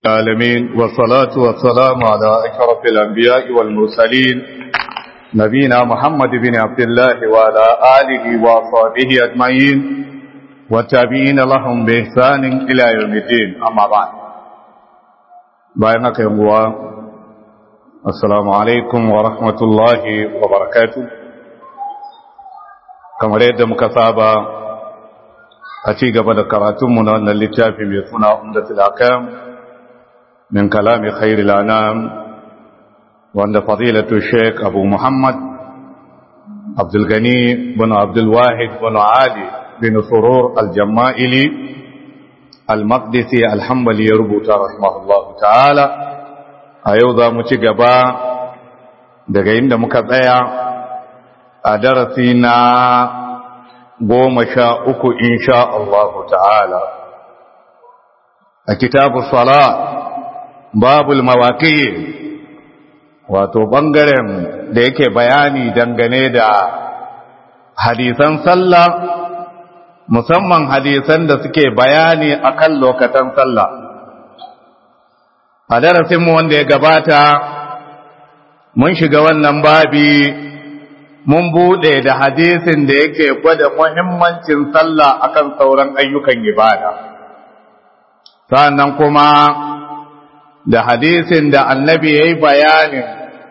العالمين والصلاة والسلام على أشرف الأنبياء والمرسلين نبينا محمد بن عبد الله وعلى آله وصحبه أجمعين والتابعين لهم بإحسان إلى يوم الدين أما بعد بينك يوم السلام عليكم ورحمة الله وبركاته كما رأيت مكتابة أتيق بدأ كراتمنا أن اللتافي بيسمنا أمدة الأحكام من كلام خير الأنام وأن فضيلة الشيخ أبو محمد عبد الغني بن عبد الواحد بن علي بن سرور الجمائلي المقدسي الحنبلي يربط رحمه الله تعالى أيضا متقبا daga inda muka tsaya a darasi na goma sha uku insha Allah ta'ala a kitabu salat babul mawaƙi wato ɓangaren da yake bayani dangane da hadisan sallah musamman hadisan da suke bayani akan lokacin sallah a darasinmu wanda ya gabata mun shiga wannan babi mun buɗe da hadisin da yake gwada muhimmancin sallah akan sauran ayyukan ibada sannan kuma da hadisin da annabi ya yi bayanin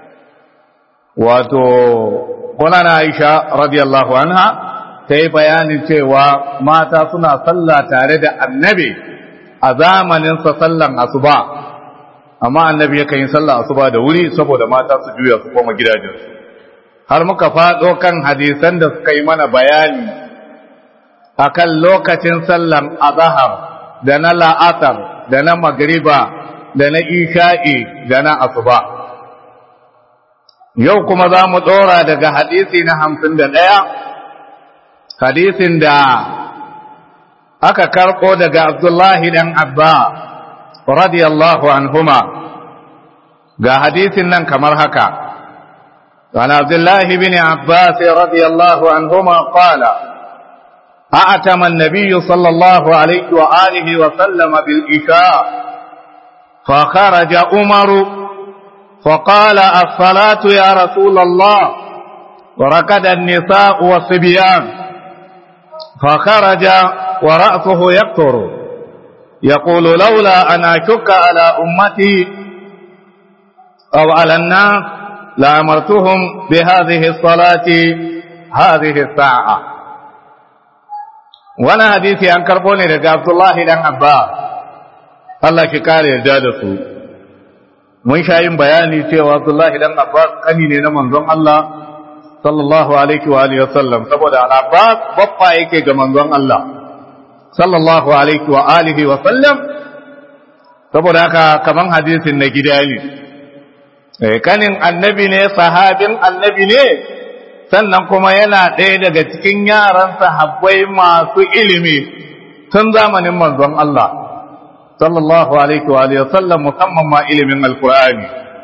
wato kunan aisha radiyallahu anha ta yi bayanin cewa mata suna sallah tare da annabi a zamaninsa sallan asuba amma annabi ya kan yi sallah asuba da wuri saboda mata su juya su koma gidajensu har muka faɗo kan hadisan da suka yi mana bayani akan lokacin sallan azahar da na la'asar da na magriba da na isha'i da na asuba. Yau kuma za mu ɗora daga hadisi na hamsin da ɗaya, hadisin da aka karɓo daga Abdullahi ɗan Abba, radiyallahu anhuma, ga hadisin nan kamar haka. عن عبد الله بن عباس رضي الله عنهما قال أعتم النبي صلى الله عليه وآله وسلم بالإشاء فخرج عمر فقال الصلاة يا رسول الله وركد النساء والصبيان فخرج ورأسه يقطر يقول لولا أن أشك على أمتي أو على الناس لأمرتهم بهذه الصلاة هذه الساعة وانا حديثي عن كربوني لقى عبد الله بن عباس Allah ki kare yarda da su mun sha yin bayani cewa Abdullah idan Abbas kani ne na manzon Allah sallallahu alaihi wa alihi wasallam saboda al-Abbas baffa yake ga manzon Allah sallallahu alaihi wa alihi wasallam saboda haka kaman hadisin na gida ne eh kanin annabi ne sahabin annabi ne sannan kuma yana ɗaya daga cikin yaran sahabbai masu ilimi tun zamanin manzon Allah sallallahu alaihi wa alihi wasallam musamman ma ilimin alqur'ani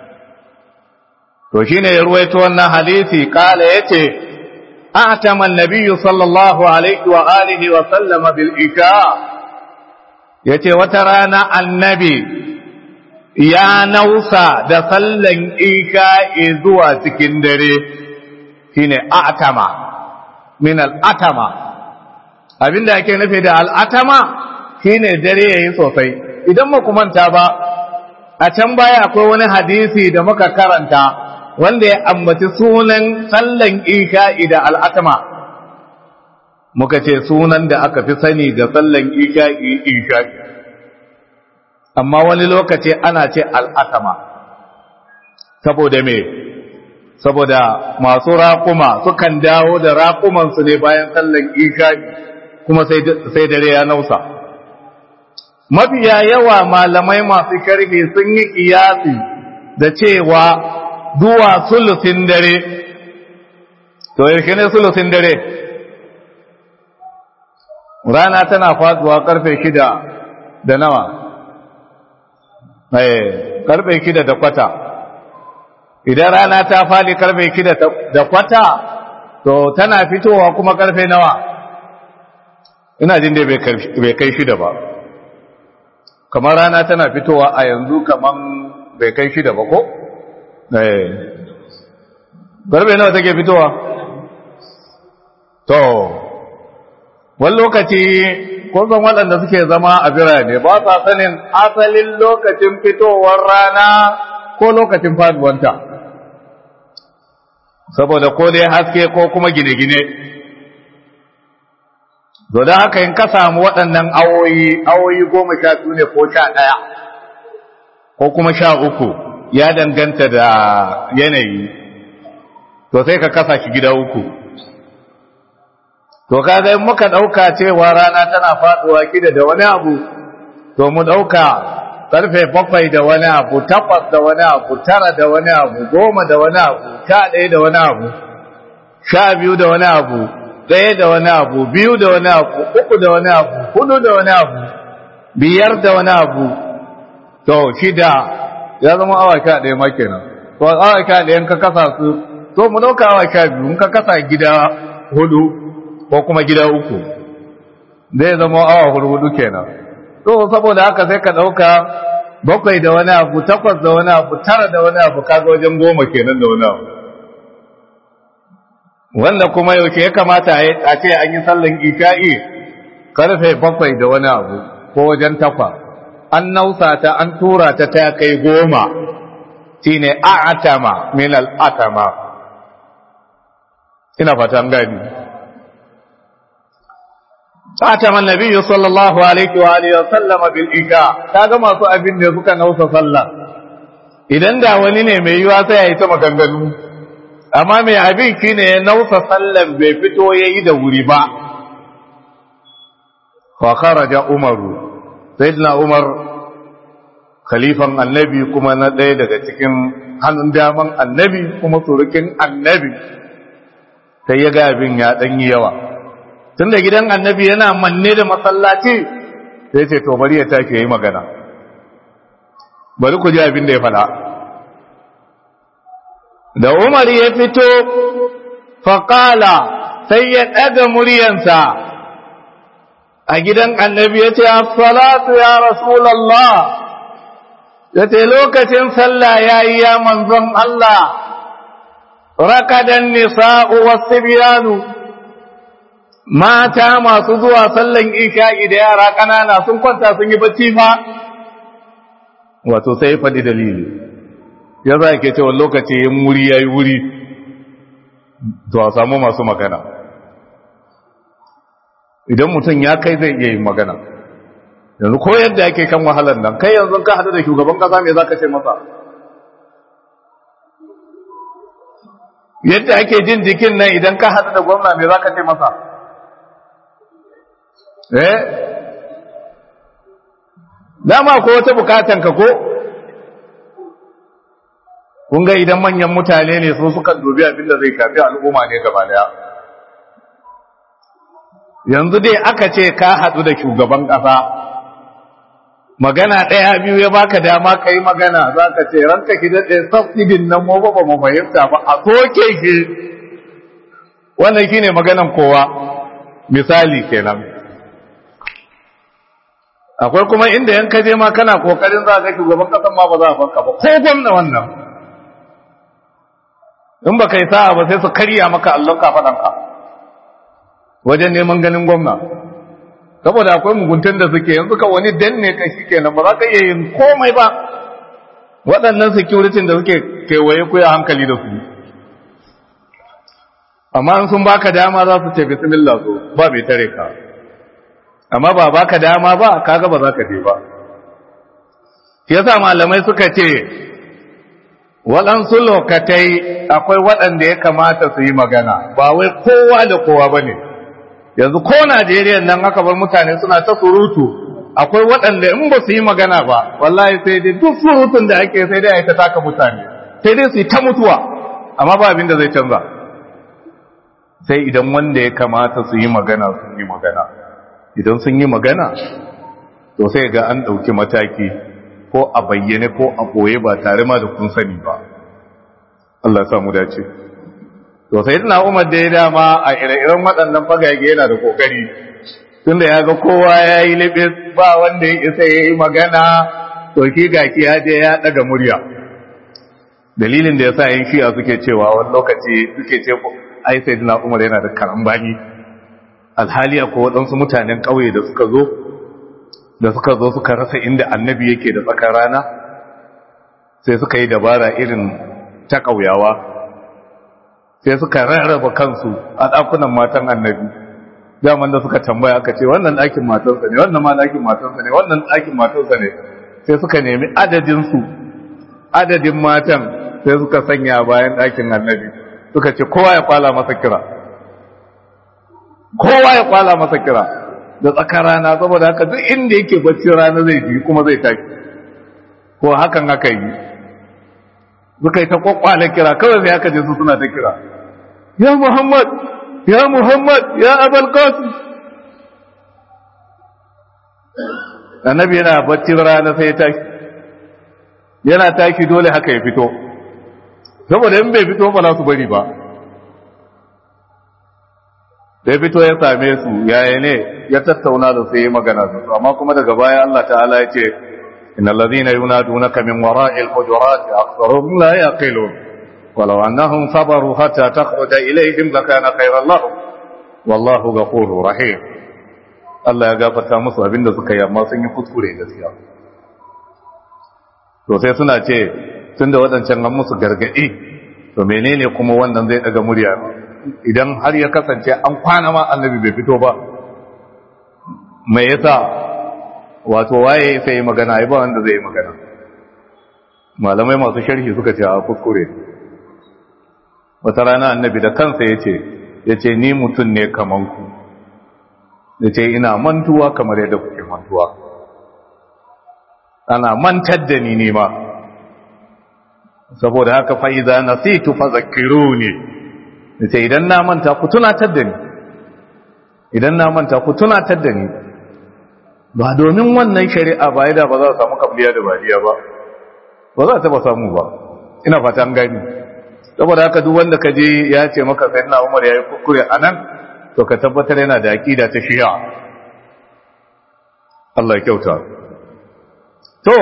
to shine ya ruwaito wannan hadisi kala yace atama an-nabiy sallallahu alaihi wa alihi wa sallama bil isha yace wata rana annabi ya nausa da sallan isha zuwa cikin dare shine atama min al-atama abinda ake nufi da al-atama shine dare yayi sosai idan ba manta ba a can baya akwai wani hadisi da muka karanta wanda ya ambaci sunan sallan isha'i da al'atama muka ce sunan da aka fi sani da sallan isha'i isha'i amma wani lokaci ana ce al'atama saboda me saboda masu raƙuma sukan dawo da raƙumansu ne bayan sallan isha'i kuma sai dare ya nausa mafiya yawa malamai masu sharhi sun yi kiyasi da cewa zuwa sulusin dare to yaushe ne sulusin dare rana tana faduwa karfe shida da nawa eh karfe shida da kwata idan rana ta fadi karfe shida da kwata to tana fitowa kuma karfe nawa ina jin dai bai kai shida ba kamar rana tana fitowa a yanzu kamar bai kai shida ba ko? eh garbe nawa take fitowa? to wani lokaci kusan waɗanda suke zama a birane ba sa sanin asalin lokacin fitowar rana ko lokacin faduwanta saboda ko dai haske ko kuma gine-gine don haka in ka samu waɗannan awoyi awoyi goma sha biyu ne ko sha ɗaya ko kuma sha uku ya danganta da yanayi to sai ka kasa shi gida uku to kaga in muka ɗauka cewa rana tana faɗuwa kida da wani abu to mu ɗauka ƙarfe bakwai da wani abu takwas da wani abu tara da wani abu goma da wani abu sha ɗaya da wani abu sha biyu da wani abu ɗaya da wani abu biyu da wani abu uku da wani abu hudu da wani abu biyar da wani abu to shida ya zama awa sha ɗaya ma kenan to awa sha ɗaya ka kasa su to mu ɗauka awa sha biyu in ka kasa gida hudu ko kuma gida uku zai zama awa hudu kenan to saboda haka sai ka ɗauka bakwai da wani abu takwas da wani abu tara da wani abu kaga wajen goma kenan da wani abu wanda kuma yaushe ya kamata a ce an yi sallan isha'i karfe bakwai da wani abu ko wajen takwas an nausa ta an tura ta ta kai goma shine a'atama min al'atama ina fata an gani a'atama annabi sallallahu alaihi wa alihi wa sallama bil isha kaga masu abin da suka nausa sallah idan da wani ne mai yiwa sai ya yi ta maganganu amma mai abin shi ne ya nausa sallan bai fito ya yi da wuri ba fakara ja umaru sayyidina umar khalifan annabi kuma na ɗaya daga cikin hannun daman annabi kuma surukin annabi sai ya ga abin ya ɗanyi yawa tun da gidan annabi yana manne da masallaci sai ce to bari ya tashi ya yi magana bari ku ji abin da ya fada da Umar ya fito faƙala sai ya ɗaga muryansa a gidan annabi ya ce, Assalatu ya Rasulallah, ya ce lokacin sallah ya yi ya manzon Allah, rakadan nisa'u wasu biyanu, mata masu zuwa sallan isha'i da yara ƙanana sun kwanta sun yi bacci fa, wato sai faɗi dalili. ya za ke cewa lokaci yin wuri ya yi wuri to a samu masu magana idan mutum ya kai zai iya yin magana yanzu ko yadda yake kan wahalar nan kai yanzu ka hadu da shugaban kasa mai za ka ce masa yadda ake jin jikin nan idan ka hadu da gwamna mai za ka ce masa eh dama ko wata bukatan ka ko kun ga idan manyan mutane ne su sukan dubi abin da zai shafi al'umma ne gaba daya yanzu dai aka ce ka haɗu da shugaban ƙasa magana ɗaya biyu ya baka dama ka yi magana za ka ce ranka ki daɗe subsidin nan mu ba mu fahimta ba a soke ki wannan shine maganan kowa misali kenan akwai kuma inda yan kaje ma kana kokarin za ka shugaban ƙasan ma ba za a fanka ba ko gwamna wannan in ba kai sa'a ba sai su karya maka allon kafaɗanka wajen neman ganin gwamna saboda akwai muguntun da suke yanzu ka wani danne ka shi kenan ba za ka iya yin komai ba waɗannan security da suke kewaye ku ya hankali da su amma in sun baka dama za su ce bismillah so ba bai tare ka amma ba baka dama ba kaga ba za ka je ba shi yasa malamai suka ce waɗansu lokatai akwai waɗanda ya kamata su yi magana ba wai kowa da kowa ba ne yanzu ko najeriya nan aka bar mutane suna ta surutu akwai waɗanda in ba su yi magana ba wallahi sai dai duk surutun da ake sai dai a ta taka mutane sai dai su yi ta mutuwa amma ba abin da zai canza sai idan wanda ya kamata su yi magana sun yi magana idan sun yi magana to sai ga an ɗauki mataki ko a bayyane ko a ɓoye ba tare ma da kun sani ba Allah samu dace to sai ina umar da ya dama a ire-iren waɗannan fagage yana da kokari tunda ya ga kowa ya yi libis ba wanda ya isa ya yi magana to shi gaki ya je ya daga murya dalilin da ya sa yin shi'a suke cewa wani lokaci suke ce ai sai dina umar yana da karambani alhali ko waɗansu mutanen ƙauye da suka zo da suka zo suka rasa inda annabi yake da tsakar rana sai suka yi dabara irin ta ƙauyawa sai suka rarraba kansu a ɗakunan matan annabi daman da suka tambaya aka ce wannan ɗakin matarsa ne wannan ma ɗakin matarsa ne wannan ɗakin matarsa ne sai suka nemi adadinsu adadin matan sai suka sanya bayan ɗakin annabi suka ce kowa ya kwala masa kira kowa ya kwala masa kira da tsakar rana saboda haka duk inda yake bacci rana zai ji kuma zai tashi ko hakan aka yi suka yi ta kwakwale kira kawai sai aka je su suna ta kira ya muhammad ya muhammad ya abal qasim annabi yana bacci rana sai ya tashi yana tashi dole haka ya fito saboda in bai fito ba za su bari ba da ya fito ya same su yaya ne ya tattauna da su yi magana da su amma kuma daga baya Allah ta'ala ya ce إن الذين ينادونك من وراء الحجرات أكثرهم لا يعقلون ولو أنهم صبروا حتى تخرج إليهم لكان خيرا لهم والله غفور رحيم Allah ya gafarta musu abinda suka yi amma sun yi kuskure gaskiya to sai suna ce tunda waɗancan an musu gargaɗi to menene kuma wannan zai daga murya idan har ya kasance an kwana ma annabi bai fito ba me yasa wato waye sai magana ai ba wanda zai magana malamai masu sharhi suka ce a kuskure wata rana annabi da kansa yace yace ni mutum ne kaman ku yace ina mantuwa kamar yadda kuke mantuwa ana mantar da ni ne ma saboda haka fa idza nasitu fadhakkiruni yace idan na manta ku tunatar da ni idan na manta ku tunatar da ni ba domin wannan shari'a ba da ba za a samu kabliya da bariya ba ba za a taba samu ba ina fata an gani saboda haka duk wanda ka je ya ce maka sai na umar ya yi kuskure a nan to ka tabbatar yana da aƙida ta shiya Allah ya kyauta to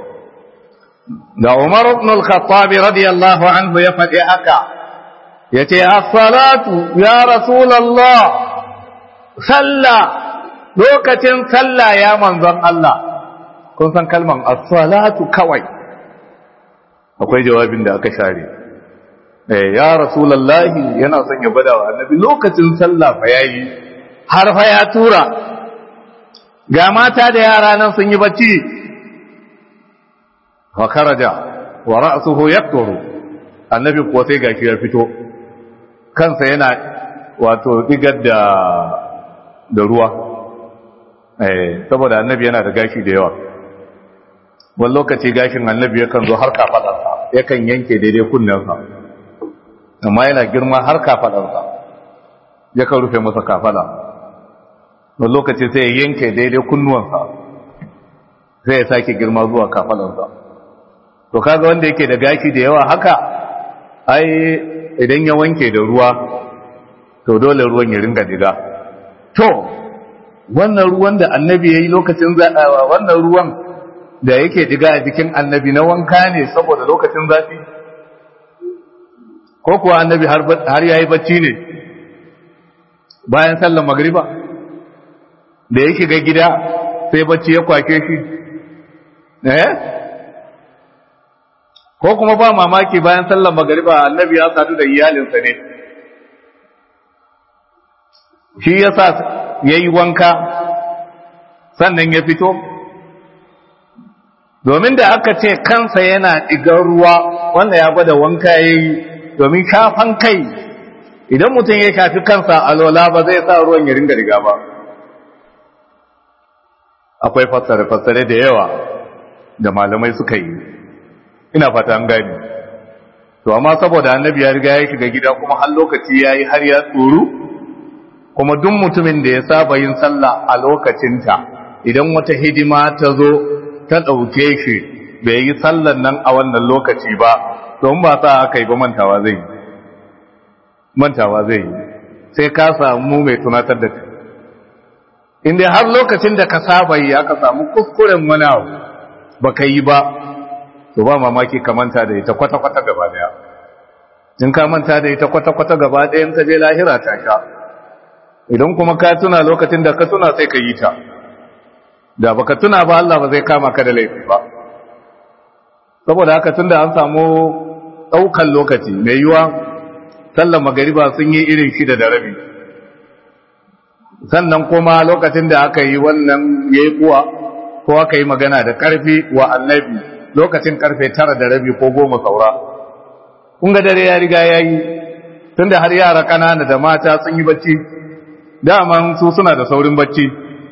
da umar ibn al-khattab radiyallahu anhu ya faɗi haka yace as-salatu ya rasulullah sallah lokacin sallah ya manzon Allah kun san kalman as-salatu kawai akwai jawabin da aka share eh ya rasulullahi yana son ya bada wa annabi lokacin sallah fa yayi har fa ya tura ga mata da yara nan sun yi bacci wa kharaja wa ra'suhu yaqturu annabi kuwa sai gashi ya fito kansa yana wato digar da da ruwa saboda annabi yana da gashi da yawa wani lokaci gashin annabi yakan zo har kafadarsa yakan yanke daidai kunnensa amma yana girma har kafadarsa yakan rufe masa kafada wani lokaci sai ya yanke daidai kunnuwansa sai ya sake girma zuwa kafadarsa to kaga wanda yake da gashi da yawa haka ai idan ya wanke da ruwa to dole ruwan ya ringa diga to wannan ruwan da annabi ya yi lokacin zaɗawa wannan ruwan da yake diga a jikin annabi na wanka ne saboda lokacin zafi ko kuwa annabi har ya yi bacci ne bayan sallan magriba da ya shiga gida sai bacci ya kwake shi eh ko kuma ba mamaki bayan sallan magriba annabi ya sadu da iyalinsa ne shi ya sa ya yi wanka sannan ya fito domin da aka ce kansa yana ɗigar ruwa wanda ya gwada wanka ya yi domin shafan kai idan mutum ya shafi kansa alola ba zai sa ruwan ya ringa riga ba akwai fassare-fassare da yawa da malamai suka yi ina fata an gani to amma saboda annabi ya riga ya shiga gida kuma har lokaci ya yi har ya tsoro kuma duk mutumin da ya saba yin sallah a lokacinta idan wata hidima ta zo ta ɗauke shi bai yi sallan nan a wannan lokaci ba don ba sa aka yi ba mantawa zai yi mantawa zai yi sai ka samu mai tunatar da kai inda har lokacin da ka saba yi aka samu kuskuren wani abu baka yi ba to ba mamaki ka manta da ita kwata-kwata gaba daya in ka manta da ita kwata-kwata gaba daya in ka je lahira ta sha idan kuma ka tuna lokacin da ka tuna sai ka yi ta da baka tuna ba Allah ba zai kama ka da laifi ba saboda haka tunda an samu daukan lokaci mai yiwa sallar magariba sun yi irin shida da rabi sannan kuma lokacin da aka yi wannan yayi kuwa ko aka yi magana da karfi wa annabi lokacin karfe tara da rabi ko goma saura kun ga dare ya riga ya yi tunda har yara kanana da mata sun yi bacci daman su suna da saurin bacci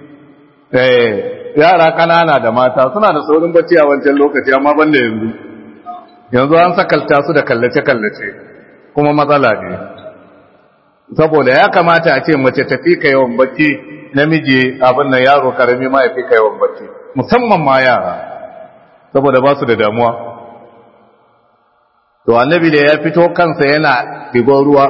eh yara kanana da mata suna da saurin bacci a wancan lokaci amma banda yanzu yanzu an sakalta su da kallace-kallace kuma matsala ne saboda ya kamata a ce mace tafi ka yawan bacci namiji abin nan yaro karami ma ya fi ka yawan bacci musamman ma yara saboda ba su da damuwa to annabi da ya fito kansa yana digon ruwa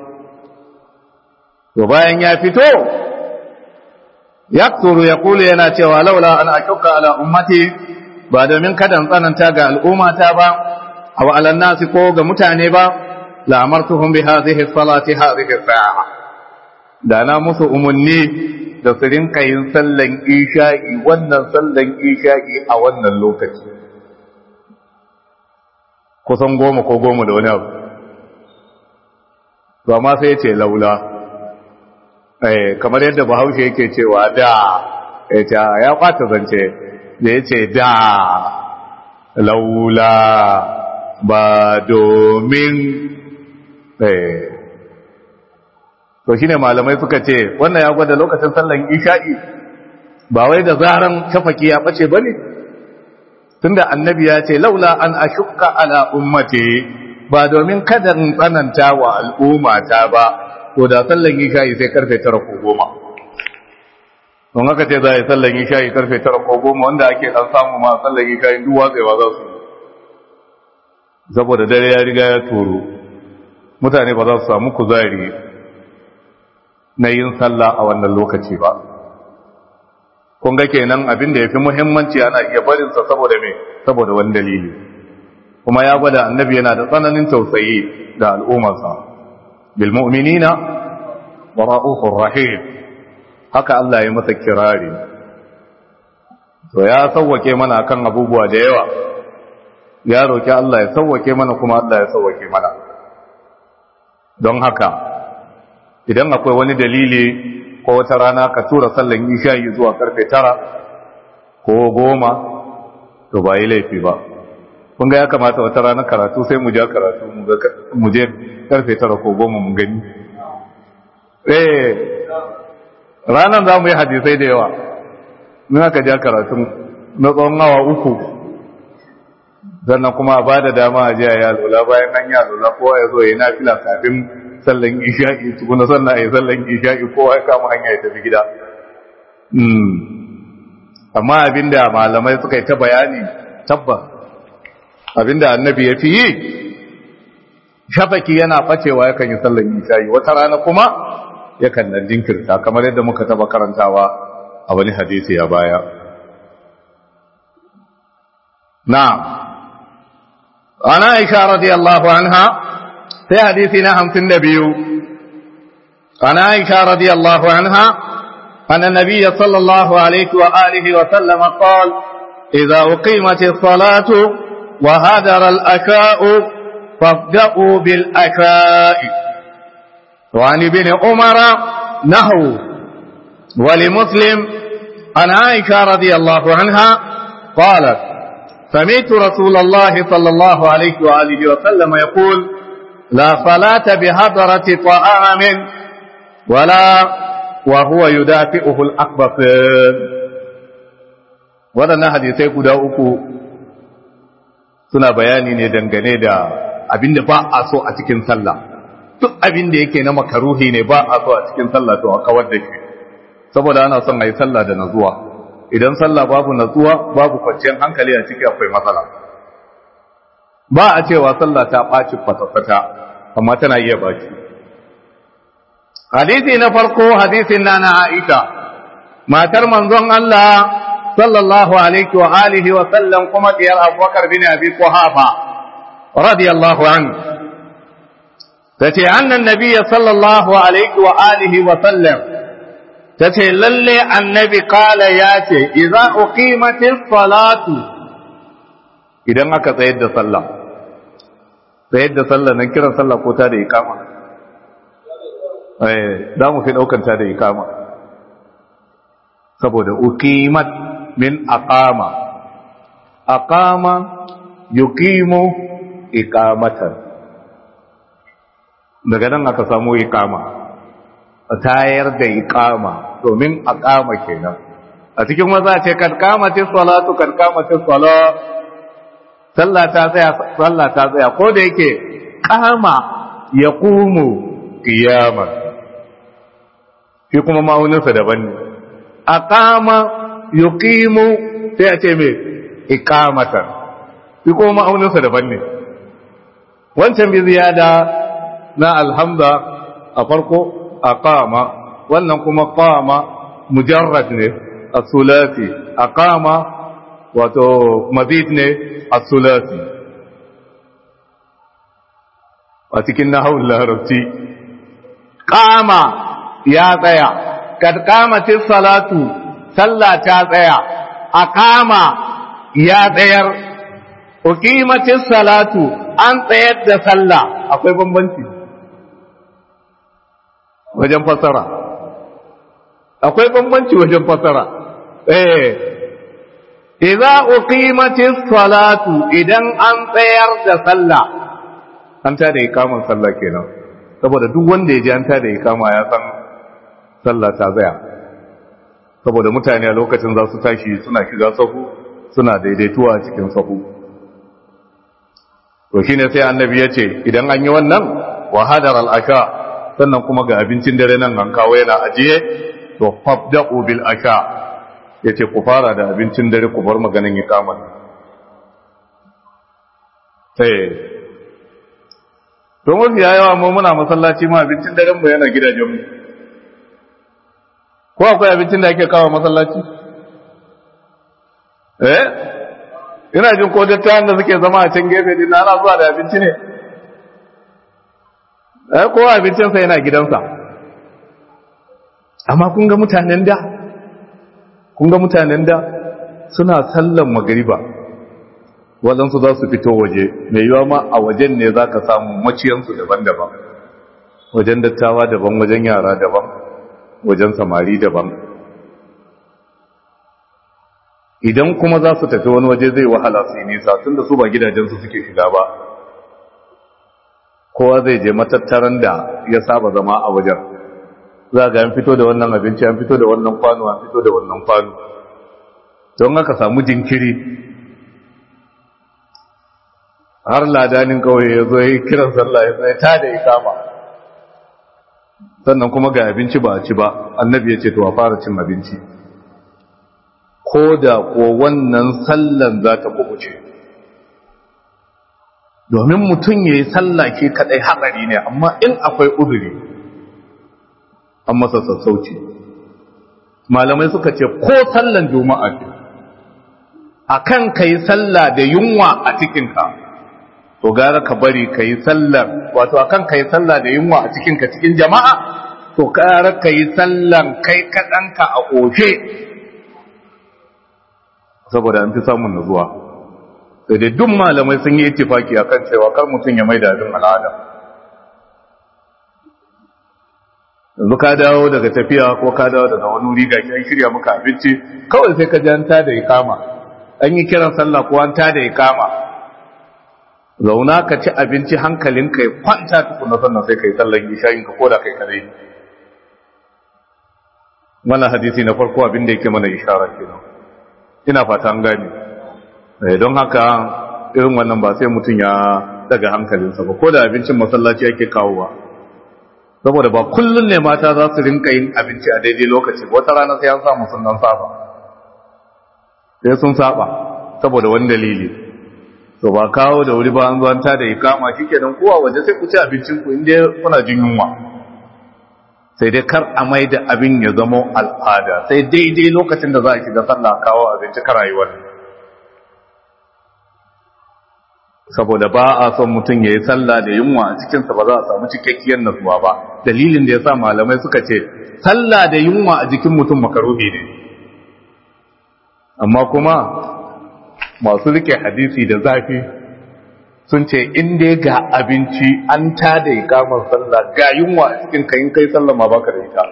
to bayan ya fito yakturu ya kulu yana cewa laula an ashukka ala ummati ba domin kadan tsananta ga al'ummata ba aw ala nasi ko ga mutane ba la amartuhum bi hadhihi salati hadhihi sa'a da na musu umunni da su rinka yin sallan isha'i wannan sallan isha'i a wannan lokaci kusan goma ko goma da wani abu to amma sai ya ce laula kamar yadda bahaushe yake cewa da ya ce ya kwata zance da ya ce da laula ba domin to shi ne malamai suka ce wannan ya gwada lokacin sallan isha'i ba wai da zaran shafaki ya ɓace ba ne tunda annabi ya ce laula an ashukka ala ummati ba domin kada in tsananta wa al'ummata ba to da sallan isha'i sai karfe tara ko goma don haka ce za a yi sallan isha'i karfe tara ko goma wanda ake dan samu ma sallan isha'i duk watsewa za su saboda dare ya riga ya turo mutane ba za su samu kuzari na yin sallah a wannan lokaci ba kun ga kenan abin da ya fi muhimmanci ana iya barinsa saboda me saboda wani dalili kuma ya gwada annabi yana da tsananin tausayi da al'ummarsa bil mu'minina wa ra'ufur rahim haka Allah ya masa kirari to ya sauwake mana kan abubuwa da yawa ya roki Allah ya sauwake mana kuma Allah ya sauwake mana don haka idan akwai wani dalili ko wata rana ka tura sallan isha'i zuwa karfe tara ko goma to ba yi laifi ba kun ga ya kamata wata rana karatu sai mu ja karatu mu je karfe tara ko goma mu gani eh ranar za mu yi hadisai da yawa mun aka ja karatu na tsawon awa uku sannan kuma ba da dama a jiya ya lula bayan nan ya lula kowa ya zo ya yi nafila kafin sallan isha'i tukuna sannan a yi sallan isha'i kowa ya kama hanya ya tafi gida amma abinda malamai suka yi ta bayani tabbas abinda annabi ya fi yi shafaki yana bacewa yakan yi sallan isha'i wata rana kuma yakan nan jinkirta kamar yadda muka taba karantawa a wani hadisi a baya na'am ana aisha radiyallahu anha sai hadisi na hamsin da biyu عن عائشة رضي الله عنها أن النبي صلى الله عليه وآله وسلم قال إذا أقيمت الصلاة وهدر الأكاء فابدأوا بالأكاء وعن ابن عمر نحو ولمسلم عن عائشة رضي الله عنها قالت سمعت رسول الله صلى الله عليه وآله وسلم يقول لا صلاة بهدرة طعام ولا وهو يدافئه الأكبر waɗannan hadisai guda uku suna bayani ne dangane da abin da ba a so a cikin sallah duk abin da yake na makaruhi ne ba a so a cikin sallah to a kawar da shi saboda ana son a yi sallah da nazuwa idan sallah babu nazuwa babu kwanciyar hankali a ciki akwai matsala ba a cewa sallah ta ɓaci kwata-kwata amma tana iya baki hadisi na farko hadisin na na Aisha matar manzon Allah sallallahu alaihi wa alihi wa sallam kuma diyar Abubakar bin Abi Quhafa radiyallahu anhu tace annan nabiyyi sallallahu alaihi wa alihi wa sallam tace lalle annabi kala yace idza uqimatis salatu idan aka tsayar da sallah tsayar da sallah nan kiran sallah ko ta da ikama eh za mu fi daukan ta da ikama saboda uqimat min aqama aqama yuqimu iqamatan daga nan aka samu iqama tayar da iqama domin aqama kenan a cikin maza ce kad qamati salatu kad qamati salat sallah ta tsaya sallah ta tsaya ko da yake qama yaqumu qiyama shi kuma ma'auninsa daban ne aqama yuqimu sai a ce me iqamatan shi kuma ma'auninsa daban ne wancan bi ziyada na alhamza a farko aqama wannan kuma qama mujarrad ne as-sulasi aqama wato mazid ne as-sulasi a cikin nahawul larabci qama ya tsaya kad qamatis salatu sallah ta tsaya aqama ya tsayar uqimatis salatu an tsayar da sallah akwai bambanci wajen fasara akwai bambanci wajen fasara eh idza uqimatis salatu idan an tsayar da sallah an ta da ikaman sallah kenan saboda duk wanda ya ji an ta da ikama ya san sallah ta tsaya saboda mutane a lokacin za su tashi suna shiga sahu suna daidaituwa a cikin sahu to shine sai annabi ya ce idan an yi wannan wa hadar al-asha sannan kuma ga abincin dare nan an kawo yana ajiye to fabda'u bil asha yace ku fara da abincin dare ku bar maganin iqama sai to mafi yawa mu muna masallaci ma abincin daren mu yana gidajen mu ko akwai abincin da ake kawo masallaci eh ina jin ko dattawan da suke zama a can gefe din ana zuwa da abinci ne eh ko abincin sa yana gidansa amma kun ga mutanen da kun ga mutanen da suna sallan magariba waɗansu za su fito waje mai yiwa ma a wajen ne za ka samu maciyansu daban-daban wajen dattawa daban wajen yara daban wajen samari daban idan kuma za su tafi wani waje zai wahala su yi nisa tun da su ba gidajensu suke shiga ba kowa zai je matattaran da ya saba zama a wajen za ga an fito da wannan abinci an fito da wannan kwano an fito da wannan kwano don haka samu jinkiri har ladanin kawai ya zo yi kiran sallah ya tsaye ta da ikama sannan kuma ga abinci ba a ci ba annabi ya ce to a fara cin abinci ko da ko wannan sallan za ta kubuce domin mutum ya yi sallah ke kadai hatsari ne amma in akwai uzuri an masa sassauci malamai suka ce ko sallan juma'a ce a kan ka yi sallah da yunwa a cikinka to gara ka bari ka yi sallar wato a kan ka yi sallah da yunwa a cikinka cikin jama'a to gara ka yi sallan kai kaɗanka a ƙoshe saboda an fi samun nazuwa sai dai duk malamai sun yi itifaki akan cewa kar mutum ya mai da abin al'ada yanzu ka dawo daga tafiya ko ka dawo daga wani wuri ga an shirya maka abinci kawai sai ka ji an tada ikama an yi kiran sallah ko an tada ikama zauna ka ci abinci hankalinka ya kwanta tukuna sannan sai ka yi sallan ishayin ka koda kai kadai wannan hadisi na farko abin da yake mana ishara kenan ina fata an gane don haka irin wannan ba sai mutum ya daga hankalinsa ba ko da abincin masallaci yake kawowa saboda ba kullun ne mata za su rinka yin abinci a daidai lokaci wata rana sai an samu sun dan saba sai sun saba saboda wani dalili to ba kawo da wuri ba an zo an tada ikama shikenan kowa waje sai ku ci abincin ku inda kuna jin yunwa sai dai kar a mai da abin ya zama al'ada sai daidai lokacin da za a shiga sallah kawo abinci ka rayuwar saboda ba a son mutum ya yi sallah da yunwa a cikinsa ba za a samu cikakkiyar nasuwa ba dalilin da ya sa malamai suka ce sallah da yunwa a jikin mutum makaruhi ne amma kuma masu rike hadisi da zafi sun ce in dai ga abinci an ta da ikamar sallah ga yunwa a cikin kayin kai sallah ma baka da ita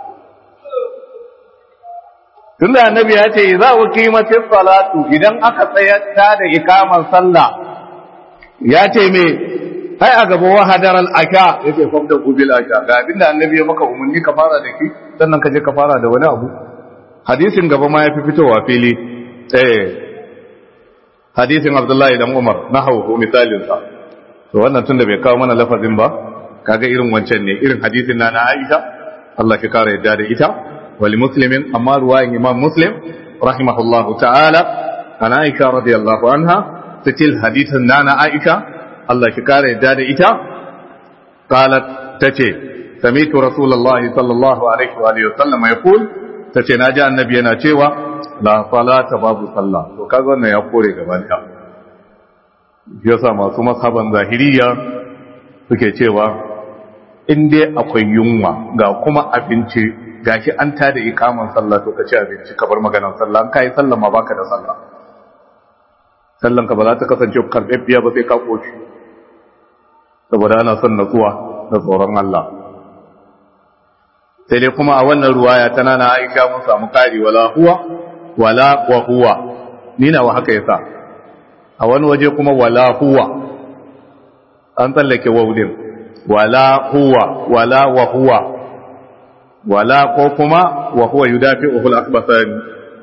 tun da annabi ya ce za ku kimatin salatu idan aka tsaya ta da ikamar sallah ya ce me ai a gaba wa hadar al'aka ya ce fafda gubil aka ga abinda annabi ya maka umarni ka fara da ki sannan ka je ka fara da wani abu hadisin gaba ma ya fi fitowa fili eh hadisin abdullahi dan umar na hau misalin sa to wannan tunda bai kawo mana lafazin ba kaga irin wancan ne irin hadisin na na aisha Allah ki kara yadda da ita wali muslimin amma ruwayin imam muslim rahimahullahu ta'ala ana aisha radiyallahu anha sitil hadisin na na aisha Allah ki kara yadda da ita qalat tace sami'tu rasulullahi sallallahu alaihi wa alihi wa sallam yaqul tace naji annabi yana cewa la salata babu sallah to kaga wannan ya kore gaban ta yasa masu masaban zahiriya suke cewa in dai akwai yunwa ga kuma abinci gashi an tada ikaman sallah to ka ci abinci ka bar maganar sallah an kai sallah ma baka da sallah sallan ka ba za ta kasance karɓaɓɓiya ba sai ka koshi saboda ana son natsuwa da tsoron Allah sai dai kuma a wannan ruwaya tana na Aisha mun samu kari wala huwa wala wa huwa ni na wa haka yasa a wani waje kuma wala huwa an tsallake waudin wala huwa wala wa huwa wala ko kuma wa huwa yudafi'uhu al-akhbathani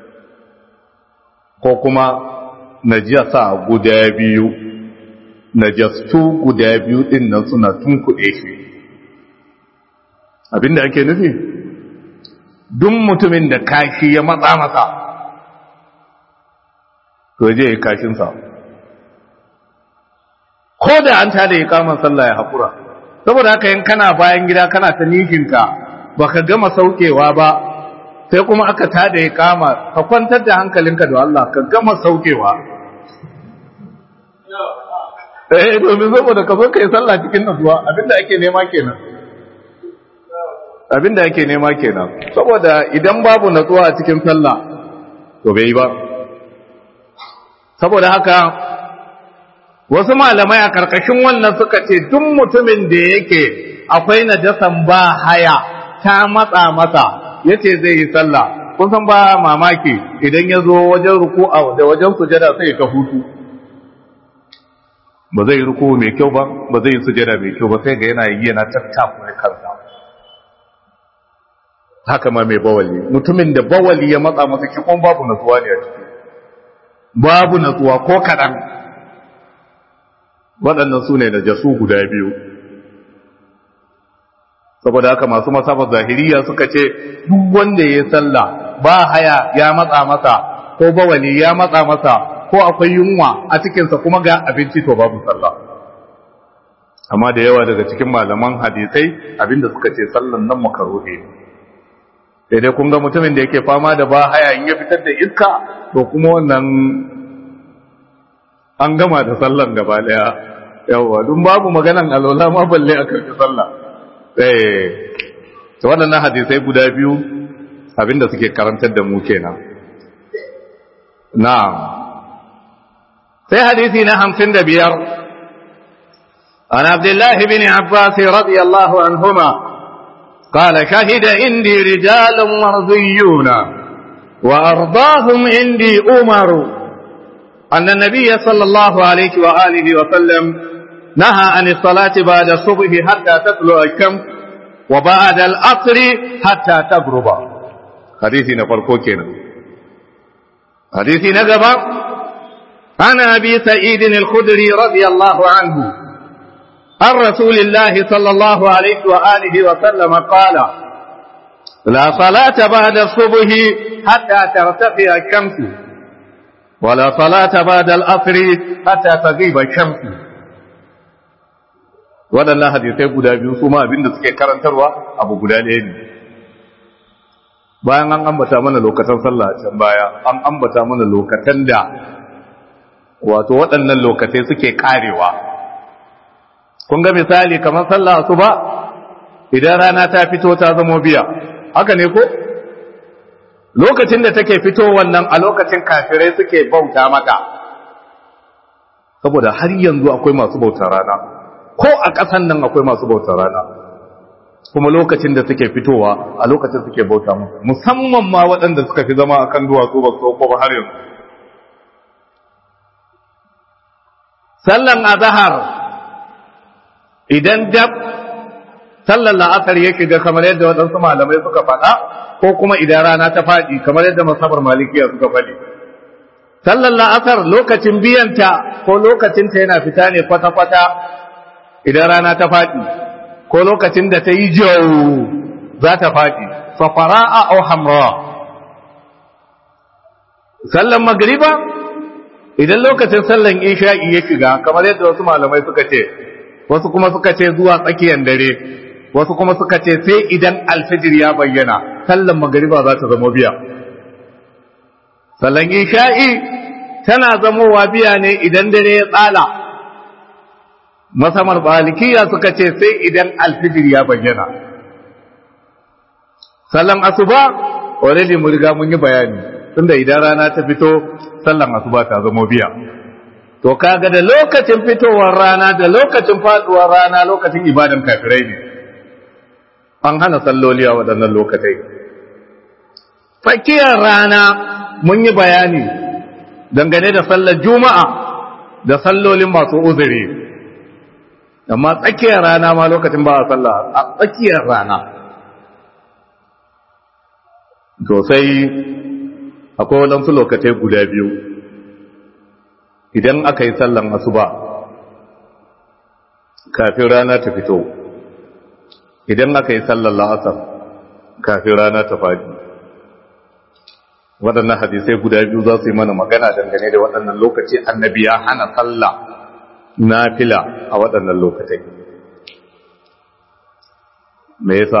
ko kuma najasa guda biyu najastu guda biyu din nan suna tunkuɗe shi abinda ake nufi duk mutumin da kashi ya matsa masa to je ya kashinsa ko da an tada ya kama sallah ya haƙura saboda haka yin kana bayan gida kana ta nishinka ba ka gama saukewa ba sai kuma aka tada ya kama ka kwantar da hankalinka da Allah ka gama saukewa eh domin saboda ka zo ka yi sallah cikin nasuwa abinda ake nema kenan abinda ake nema kenan saboda idan babu natsuwa a cikin sallah to bai yi ba saboda haka wasu malamai a karkashin wannan suka ce duk mutumin da yake akwai najasan ba haya ta matsa masa yace zai yi sallah kun san ba mamaki idan ya zo wajen ruku'a da wajen sujada sai ta hutu ba zai ruku mai kyau ba ba zai sujada mai kyau ba sai ga yana yi yana tattafa kansa haka ma mai bawali mutumin da bawali ya matsa masa kikon babu natsuwa ne a ciki babu natsuwa ko kaɗan waɗannan su ne da jasu guda biyu saboda haka masu masabar zahiriya suka ce duk wanda ya sallah ba haya ya matsa masa ko bawali ya matsa masa ko akwai yunwa a cikinsa kuma ga abinci to babu sallah amma da yawa daga cikin malaman hadisai abinda suka ce sallan nan makaruhi ne sai dai kun ga mutumin da yake fama da ba haya in ya fitar da iska to kuma wannan an gama da sallan gaba daya yawa dun babu maganan alola ma balle a karfi sallah eh to waɗannan hadisai guda biyu abinda suke karantar da mu kenan na'am sai hadisi na 55 عن عبد الله بن عباس رضي الله عنهما قال شهد عندي رجال مرضيون وأرضاهم عندي أمر أن النبي صلى الله عليه وآله وسلم نهى عن الصلاة بعد الصبح حتى تطلع الشمس وبعد العصر حتى تغرب حديثي نفرقو كنا حديثي نقبا عن أبي سعيد الخدري رضي الله عنه عن رسول الله صلى الله عليه وآله وسلم قال لا صلاة بعد الصبح حتى ترتفع الشمس ولا صلاة بعد العصر حتى تغيب الشمس waɗannan hadisai guda biyu su ma abinda suke karantarwa abu guda ɗaya ne bayan an ambata mana lokacin sallah can baya an ambata mana lokacin da wato waɗannan lokacai suke karewa kun ga misali kamar sallah su ba idan rana ta fito ta zamo biya haka ne ko lokacin da take fito wannan a lokacin kafirai suke bauta mata saboda har yanzu akwai masu bautar rana ko a ƙasan nan akwai masu bautar rana kuma lokacin da suke fitowa a lokacin suke bauta musu musamman ma waɗanda suka fi zama akan duwatsu ba su ba har yanzu sallan azhar idan dab sallan la'asar yake ga kamar yadda waɗansu malamai suka faɗa ko kuma idan rana ta faɗi kamar yadda masabar malikiya suka faɗi sallan la'asar lokacin biyanta ko lokacinta yana fita ne kwata-kwata idan rana ta faɗi ko lokacin da ta yi jau za ta faɗi fafara'a au hamra sallan magriba idan lokacin sallan isha'i ya shiga kamar yadda wasu malamai suka ce wasu kuma suka ce zuwa tsakiyar dare wasu kuma suka ce sai idan alfijir ya bayyana sallan magriba za ta zama biya sallan isha'i tana zamowa biya ne idan dare ya tsala masamar balikiya suka ce sai idan alfijir ya bayyana sallan asuba already mu riga mun yi bayani tunda idan rana ta fito sallan asuba ta zama biya to kaga da lokacin fitowar rana da lokacin faduwar rana lokacin ibadan kafirai ne an hana salloli a waɗannan lokatai fakiyar rana mun yi bayani dangane da sallar juma'a da sallolin masu uzuri amma tsakiyar rana ma lokacin ba a sallah a tsakiyar rana to sai akwai waɗansu lokacai guda biyu idan aka yi sallan asuba kafin rana ta fito idan aka yi sallan la'asar kafin rana ta faɗi waɗannan hadisai guda biyu za su yi mana magana dangane da waɗannan lokaci annabi ya hana sallah nafila a waɗannan lokatai me yasa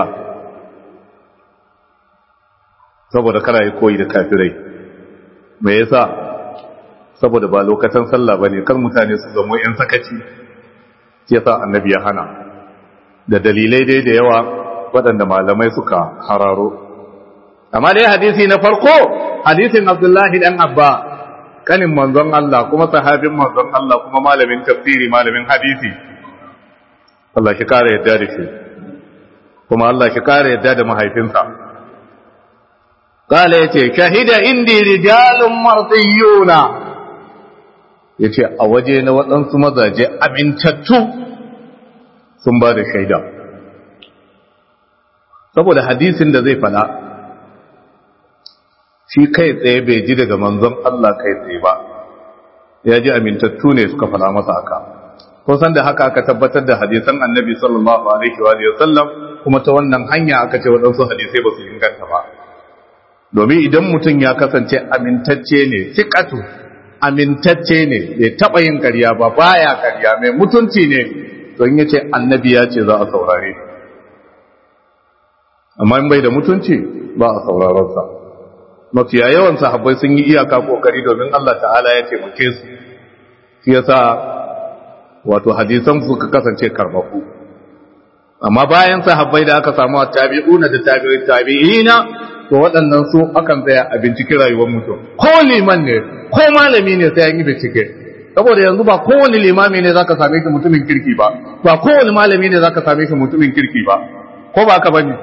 saboda kana yi koyi da kafirai me yasa saboda ba lokacin sallah bane kar mutane su zama yan sakaci yasa annabi ya hana da dalilai dai da yawa waɗanda malamai suka hararo amma dai hadisi na farko hadisin abdullahi dan abba kanin manzon Allah kuma sahabin manzon Allah kuma malamin tafsiri malamin hadisi Allah shi kare yadda da shi kuma Allah shi kare yadda da mahaifinsa kala yace shahida indi rijalun martiyuna yace a waje na waɗansu mazaje amintattu sun ba da shaida saboda hadisin da zai fada shi kai tsaye bai ji daga manzon Allah kai tsaye ba ya ji amintattu ne suka fada masa haka san da haka aka tabbatar da hadisan annabi sallallahu alaihi wa sallam kuma ta wannan hanya aka ce waɗansu hadisai ba su inganta ba domin idan mutum ya kasance amintacce ne sikatu amintacce ne bai taɓa yin ƙarya ba baya ƙarya mai mutunci ne don ya ce annabi ya ce za a saurare amma in bai da mutunci ba a sauraronsa mafiya yawan sahabbai sun yi iyaka kokari domin Allah ta'ala ya taimake su shi yasa wato hadisan suka kasance karbaku amma bayan sahabbai da aka samu tabi'una da tabi'in tabi'ina to waɗannan su akan tsaya a binciki rayuwar mutum ko liman ne ko malami ne sai an yi bincike saboda yanzu ba kowane limami ne zaka same shi mutumin kirki ba ba kowane malami ne zaka same shi mutumin kirki ba ko ba ka bane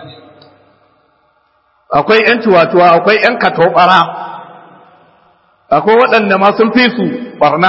akwai ‘yan tuwatuwa, akwai ‘yan katobara, akwai waɗanda ma sun fi su ɓarna.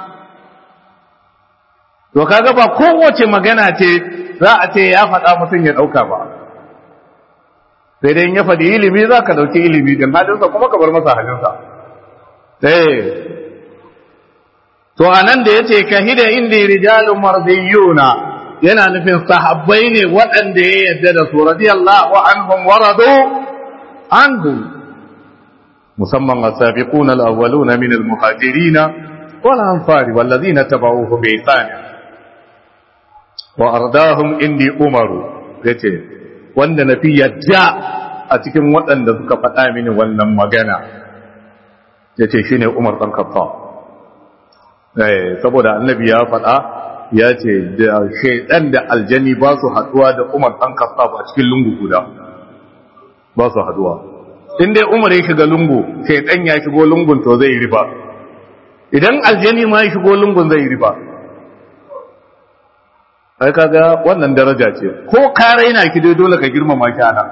To, kaga ba kowace magana ce za a ce ya faɗa mutum ya ɗauka ba. Sai dai ya faɗi ilimi za ka ɗauki ilimi din halinsa kuma ka bar masa halinsa. Sai, to, a nan da ya ce, kahida inda rijalun marziyuna yana nufin sahabbai ne waɗanda ya yadda da su radiyallahu anhum waradu عنه مسمى السابقون الأولون من المهاجرين والأنصار والذين تبعوه بإحسان wa ardahum indi umaru yace wanda na fi yadda a cikin waɗanda suka faɗa mini wannan magana yace shine Umar dan Khattab eh saboda annabi ya faɗa ya ce da shaidan da aljani ba su haduwa da Umar dan Khattab a cikin lungu guda ba su haduwa in dai Umar ya shiga lungu shaidan ya shigo lungun to zai riba idan aljani ma ya shigo lungun zai riba ai kaga wannan daraja ce ko ka raina ki dai dole ka girmama shi ana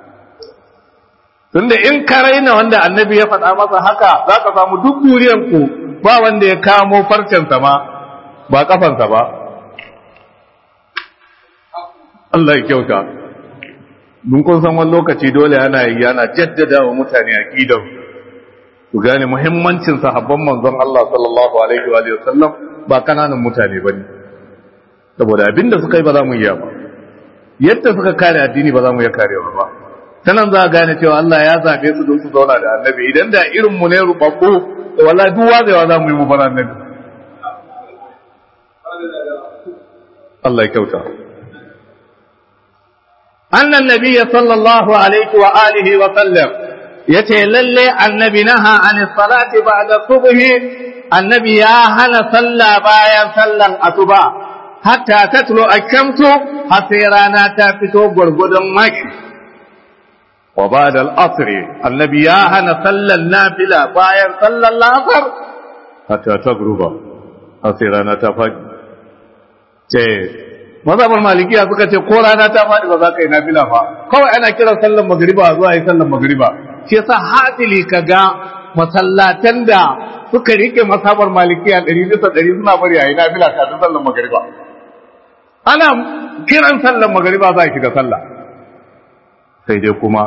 tunda in ka raina wanda annabi ya faɗa masa haka za ka samu duk duriyan ku ba wanda ya kamo farcensa ma ba kafansa ba Allah ya kyauta mun kun san wani lokaci dole ana yi yana jaddada wa mutane aqidar ku gane muhimmancin sahabban manzon Allah sallallahu alaihi wa sallam ba kananan mutane bane saboda abinda suka yi ba za mu iya ba yadda suka kare addini ba za mu iya karewa ba ta nan za a gane cewa Allah ya zaɓe su don su zauna da annabi idan da irin mu ne rubabbu da wala duk wazewa za mu yi mu bar annabi Allah ya kyauta annan nabi sallallahu alaihi wa alihi wa sallam yace lalle annabi naha an salati ba'da subhi annabi ya hana sallah bayan sallan asuba hatta tatlu ash-shamsu har sai rana ta fito gurgudun maki wa ba'da al-asr annabi ya hana sallan nafila bayan sallan lafar hatta tagruba har sai rana ta faɗi ce mazhabar malikiya suka ce ko rana ta faɗi ba za ka yi nafila fa kawai ana kiran sallan magriba zuwa yi sallan magriba shi yasa hadili kaga masallatan da suka rike mazhabar malikiya ɗari bisa ɗari suna bari a yi nafila kafin sallan magriba ana kiran sallan magriba za a shiga sallah sai dai kuma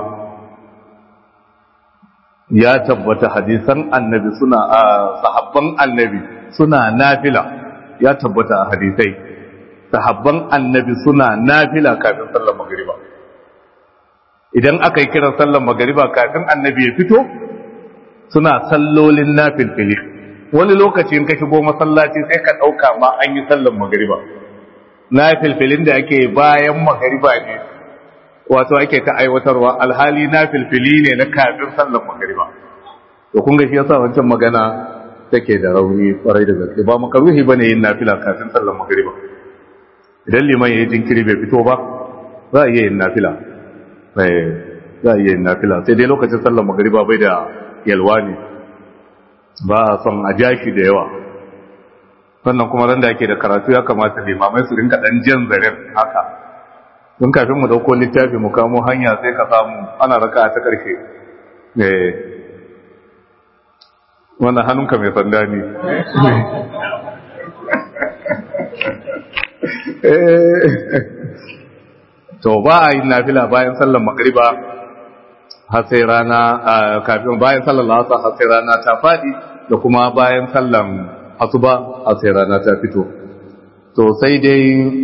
ya tabbata hadisan annabi suna a sahabban annabi suna nafila ya tabbata a hadisai sahabban annabi suna nafila kafin sallar magariba idan aka yi kiran sallar magariba kafin annabi ya fito suna sallolin nafilfili wani lokaci in ka shigo masallaci sai ka ɗauka ma an yi sallar magariba nafilfilin da ake bayan magariba ne wato ake ta aiwatarwa alhali nafilfili ne na kafin sallar magariba to kun ga shi yasa wancan magana take da rauni kwarai da gaske ba makaruhi bane yin nafila kafin sallar magariba idan liman ya yi jinkiri bai fito ba za a iya yin nafila za a iya yin nafila sai dai lokacin sallar magariba bai da yalwa ne ba a son a jashi da yawa sannan kuma ran da ake da karatu ya kamata limamai su rinka dan jan zaren haka don kafin mu dauko littafi mu kamo hanya sai ka samu ana raka ta karshe wannan hannunka mai sanda ne to ba a yi nafila bayan sallar magriba har sai rana kafin bayan sallar lasa har sai rana ta fadi da kuma bayan sallar asuba har sai rana ta fito to sai dai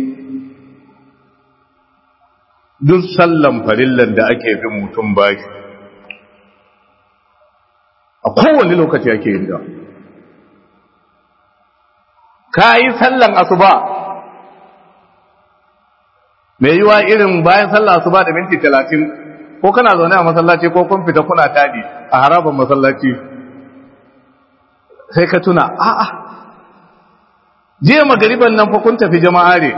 duk sallan farillan da ake bin mutum bashi a kowane lokaci ake yin da ka yi sallan asuba mai yiwa irin bayan sallah asuba da minti talatin ko kana zaune a masallaci ko kun fita kuna tadi a harabar masallaci sai ka tuna a'a jiya magariban nan fa kun tafi jama'a ne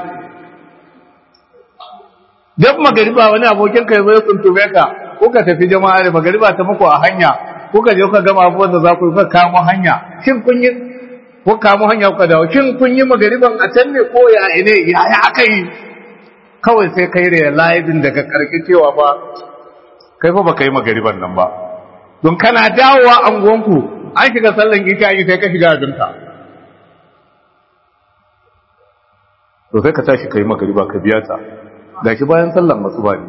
duk magariba wani abokin ka yazo ya tuntume ka ko ka tafi jama'a ne magariba ta muku a hanya ko ka je ka gama abubuwan da za ku yi ka kamo hanya shin kun yi ko kamo hanya ku dawo shin kun yi magariban a can ne ko ya ne ya ya aka yi kawai sai kai realizing daga karki cewa ba kai fa baka yi magariban nan ba don kana dawowa anguwanku an shiga sallan isha yi sai ka shiga abinka to sai ka tashi kai magariba ka biya ta gashi bayan sallan masu ba ne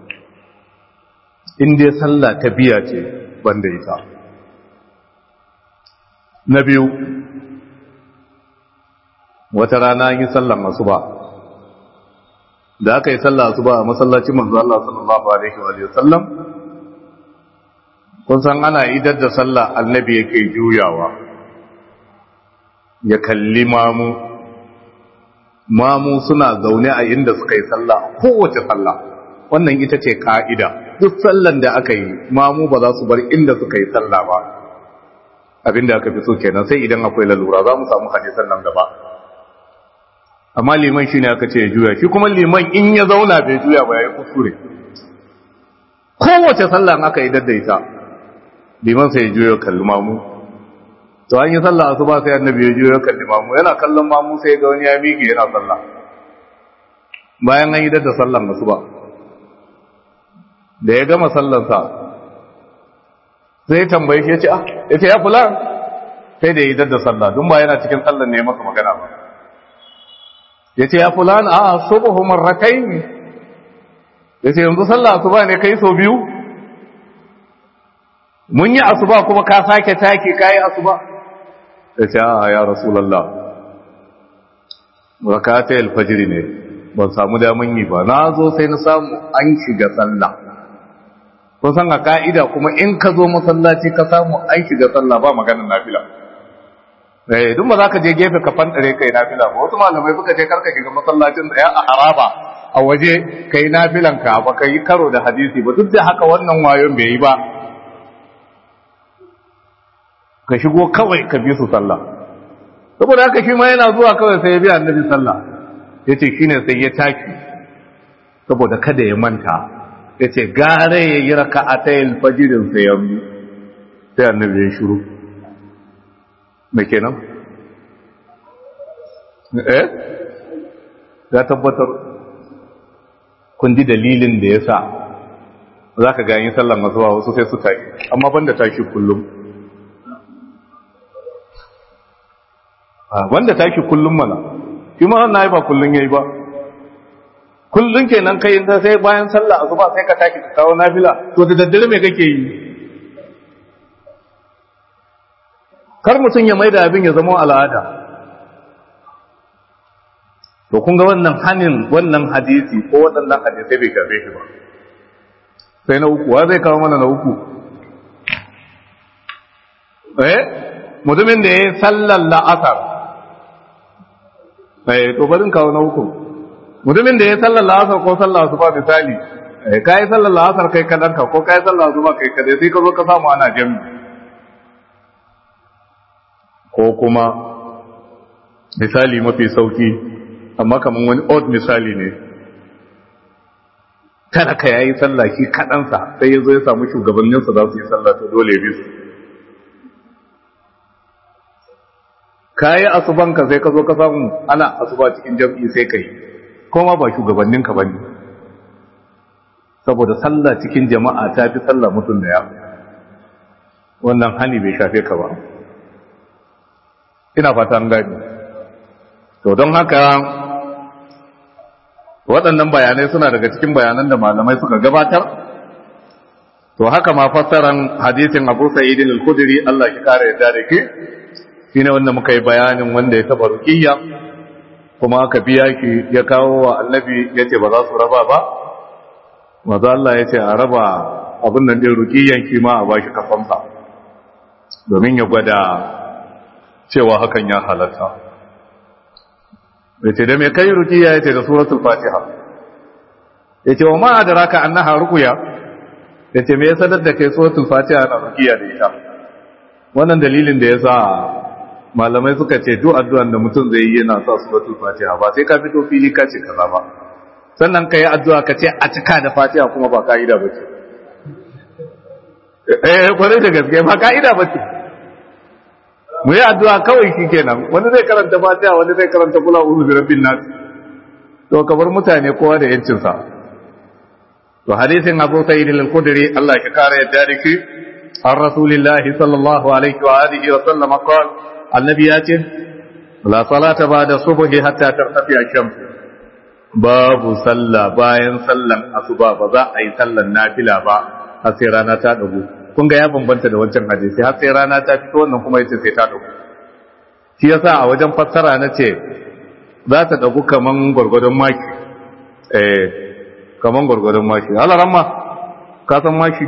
in dai sallah ta biya ce banda ita na biyu wata rana yi sallan masu ba da aka yi sallah asuba a masallacin manzo Allah sallallahu alaihi wa sallam kun san ana idar da sallah annabi yake juyawa ya kalli mamu mamu suna zaune a inda suka yi sallah kowace sallah wannan ita ce ka'ida duk sallan da aka yi mamu ba za su bar inda suka yi sallah ba abinda aka fi so kenan sai idan akwai lalura za mu samu hadisan nan gaba amma liman shi ne aka ce ya juya shi kuma liman in ya zauna bai juya ba ya yi kuskure kowace sallah aka yi daddaita liman sai ya juya kalli mamu to an yi sallah asuba sai annabi ya juya kalli mamu yana kallon mamu sai ga wani ya miƙe yana sallah bayan an yi dadda sallan asuba da ya gama sallansa sai tambaye shi ya ce ah ya ce ya fulan sai da ya yi dadda sallah don ba yana cikin sallan ne masa magana ba ya ce ya fulan a subuhu marrakai ne ya ce yanzu sallah asuba ne kai so biyu mun yi asuba kuma ka sake take ka yi asuba ya ce a ya rasulallah rakata alfajiri ne ban samu daman yi ba na zo sai na samu an shiga sallah kun san a ka'ida kuma in ka zo masallaci ka samu an shiga sallah ba maganin nafila eh duk ba za ka je gefe ka fantare kai nafila ba wasu malamai suka ce karka shiga masallacin da ya a haraba a waje kai nafilan ka ba kai karo da hadisi ba duk da haka wannan wayon bai yi ba ka shigo kawai ka bi su sallah saboda haka shi ma yana zuwa kawai sai ya bi annabi sallah yace shine sai ya taki saboda kada ya manta yace gare ya yi raka'atayil fajirin sai ya bi sai annabi ya shiru me kenan eh ya tabbatar kun ji dalilin da ya sa za ka gani sallan asuba wasu sai su tashi amma banda tashi kullum wanda tashi kullum mana shi ma wannan ai ba kullum yayi ba kullum kenan kai ta sai bayan sallah asuba sai ka tashi ka kawo nafila to da daddare me kake yi kar mutum ya maida abin ya zama al'ada to kun ga wannan hanin wannan hadisi ko waɗannan hadisai bai shafe shi ba sai na uku wa zai kawo mana na uku eh mutumin da ya yi sallar la'asar eh to barin kawo na uku mutumin da ya yi sallar la'asar ko sallar su ba misali eh ka yi sallar la'asar kai kadanka ko ka yi sallar su ba kai kadai sai ka zo ka samu ana jami'i ko kuma misali mafi sauki amma kamar wani odd misali ne kada ka yayi sallah shi kaɗansa sai ya zo ya samu shugabanninsa za su yi sallah ta dole bisu ka yi asubanka sai ka zo ka samu ana asuba cikin jam'i sai ka yi kuma ba shugabanninka ba ne saboda sallah cikin jama'a ta fi sallah mutum da ya wannan hani bai shafe ka ba ina fata an gani to don haka waɗannan bayanai suna daga cikin bayanan da malamai suka gabatar to haka ma fassaran hadisin Abu Sa'id al-Khudri Allah ya kare yadda da ke shine wanda muka yi bayanin wanda ya taba ruqiyya kuma aka biya ki ya kawo wa annabi yace ba za su raba ba maza Allah yace a raba abin nan din ruqiyyan ki ma a bashi kafansa domin ya gwada cewa hakan ya halatta yace da me kai rukiya yace da suratul fatiha yace wa ma adraka annaha ruqya yace me yasa da kai suratul fatiha na rukiya da ita wannan dalilin da yasa malamai suka ce duk addu'an da mutum zai yi yana sa suratul fatiha ba sai ka fito fili ka ce kaza ba sannan ka yi addu'a ka ce a cika da fatiha kuma ba ka'ida ba ce eh kwarai da gaske ba ka'ida ba ce mu yi addu'a kawai shi kenan wani zai karanta fatiha wani zai karanta kula uzu bi rabbin nas to kabar mutane kowa da yancin sa to hadisin Abu Sa'id al-Khudri Allah ya kare yadda da shi an Rasulullah sallallahu alaihi wa alihi wa sallam qala annabi ya ce la salata ba'da subhi hatta tartafi ash-shams babu sallah bayan sallan asuba ba za a yi sallan nafila ba har sai rana ta dago kun ga ya bambanta da wancan hadisi har sai rana ta fito wannan kuma yace sai ta dago shi yasa a wajen fassara na ce za ta dago kaman gurgurdan maki eh kaman gurgurdan maki Allah ramma ka san maki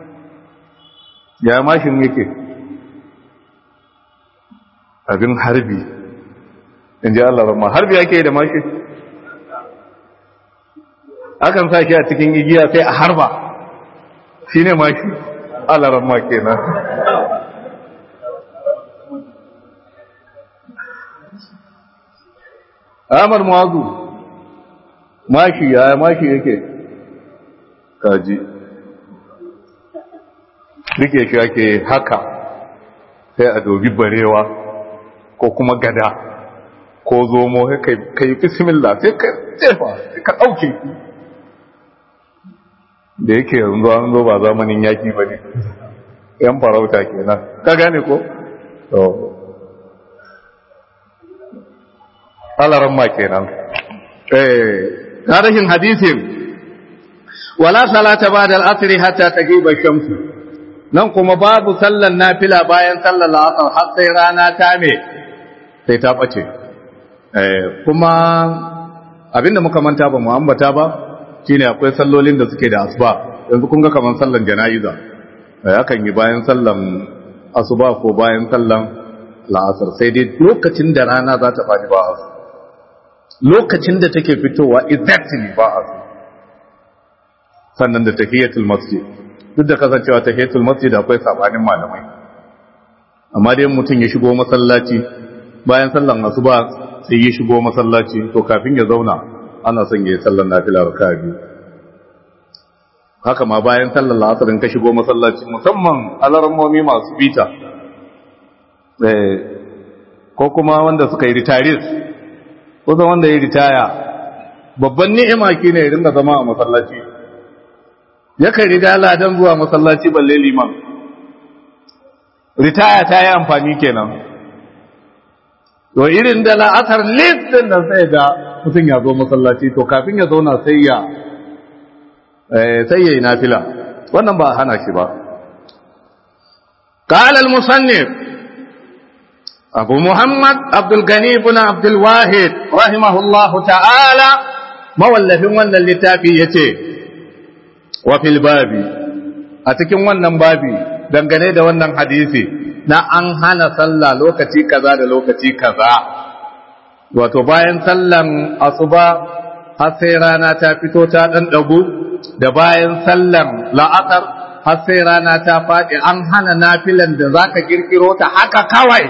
ya mashin yake abin harbi in ji Allah ramma har biya ke da mashi akan sa shi a cikin igiya sai a harba shi ne mashi Allah ramma kenan Ahmad Muazu mashi ya mashi yake kaji rike shi ake haka sai a dobi barewa ko kuma gada ko zomo ka yi bismillah sai ka jefa sai ka ɗauke da yake yanzu an zo ba zamanin yaki ba ne yan farauta kenan ka gane ko? alaran ma kenan tarihin hadisin wala salata ba da al'asiri hatta ta giba shamsu nan kuma babu sallan nafila bayan sallar la'asar har sai rana ta me sai ta ɓace kuma abinda muka manta ba mu ambata ba shine akwai sallolin da suke da asuba yanzu kun ga kaman sallan jana'iza akan yi bayan sallan asuba ko bayan sallan la'asar sai dai lokacin da rana za ta faɗi ba asu lokacin da take fitowa exactly ba asu sannan da tahiyatul masjid duk da kasancewa tahiyatul masjid akwai sabanin malamai amma dai mutum ya shigo masallaci bayan sallan asuba sai ya shigo masallaci to kafin ya zauna ana son ya yi sallan nafila raka'a biyu haka ma bayan sallar la'asarin ka shigo masallaci musamman alarmomi masu bita ko kuma wanda suka yi ritaris ko wanda ya ritaya babban ni'ima ki ne ya ringa zama a masallaci yakan riga ladan zuwa masallaci balle liman ritaya ta yi amfani kenan to irin da la'asar listin da sai ga mutum ya zo masallaci to kafin ya zauna sai ya sai yayi nafila wannan ba hana shi ba قال المصنف أبو محمد عبد الغني بن عبد الواحد رحمه الله تعالى مولف ون اللتافي يتي وفي الباب أتكن ون بابي dangane da wannan hadisi na an hana sallah lokaci kaza da lokaci kaza wato bayan sallan asuba har sai rana ta fito ta dan dagu da bayan sallan la'asar har sai rana ta faɗi an hana nafilan da za ka kirkiro ta haka kawai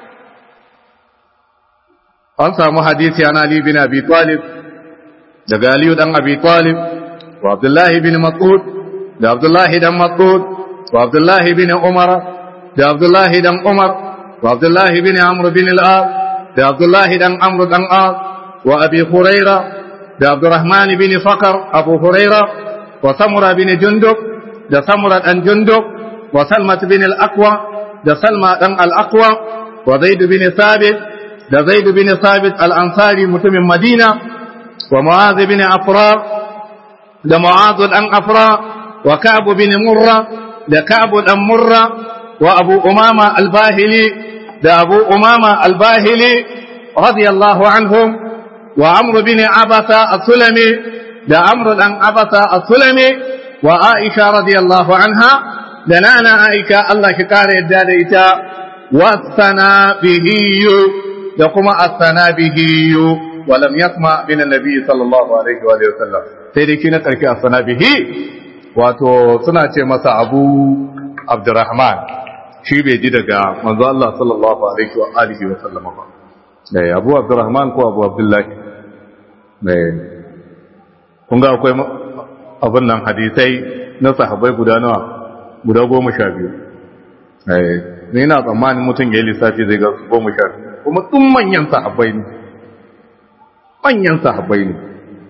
an samu hadisi an Ali bin Abi Talib daga Aliyu dan Abi Talib wa Abdullahi bin Mas'ud da Abdullahi dan Mas'ud wa Abdullahi bin Umar da Abdullahi dan Umar wa Abdullahi bin Amr bin al-As da Abdullahi dan Amr dan As wa Abi Hurairah da Abdurrahman bin Fakar Abu Huraira wa Samura bin Jundub da Samura dan Jundub wa Salma bin al-Aqwa da Salma dan al-Aqwa wa Zaid bin Sabit da Zaid bin Sabit al-Ansari mutumin Madina wa Mu'adh bin Afra da Mu'adh dan Afra wa Ka'b bin Murra da Ka'b dan Murra wa Abu Umama al-Bahili da Abu Umama al-Bahili radiyallahu anhum وعمر بن عبسة السلمي ده عمرو بن عبسة السلمي وعائشة رضي الله عنها دنانا عائشة الله شكار يداد إتا والثنابهي يقوم الثنابهي ولم يسمع من النبي صلى الله عليه وآله وسلم سيدي كنا تركي الثنابهي wato suna ce masa abu abdurrahman shi bai ji daga manzo Allah sallallahu alaihi wa alihi wa sallama ba eh abu abdurrahman ko abu abdullahi eh kun ga akwai abin nan hadisai na sahabbai guda nawa guda goma sha biyu eh ni na tsammanin mutum ya yi lissafi zai ga goma sha biyu kuma tun manyan sahabbai ne manyan sahabbai ne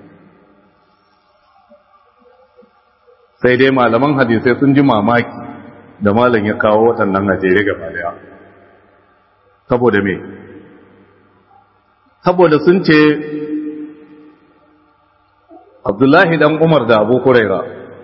sai dai malaman hadisai sun ji mamaki da malam ya kawo waɗannan najeriya gaba daya saboda me saboda sun ce abdullahi dan umar da abu kuraira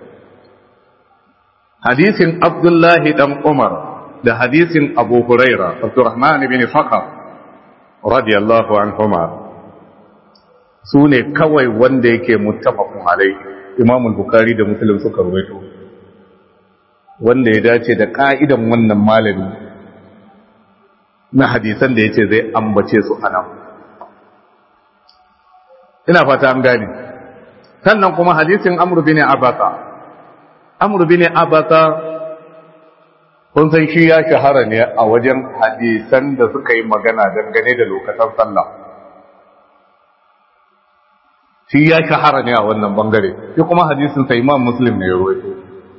hadisin abdullahi dan umar da hadisin abu huraira abdurrahman ibn fakar radiyallahu anhuma su ne kawai wanda yake muttafaqun alaihi imam al-bukhari da muslim suka rawaito wanda ya dace da ka'idan wannan malami na hadisan da yace zai ambace su anan ina fata an gane sannan kuma hadisin amr bin abasa amr bin abasa kun san shi ya shahara ne a wajen hadisan da suka yi magana dangane da lokacin sallah shi ya shahara ne a wannan bangare shi kuma hadisin sa imam muslim ne ya rawaito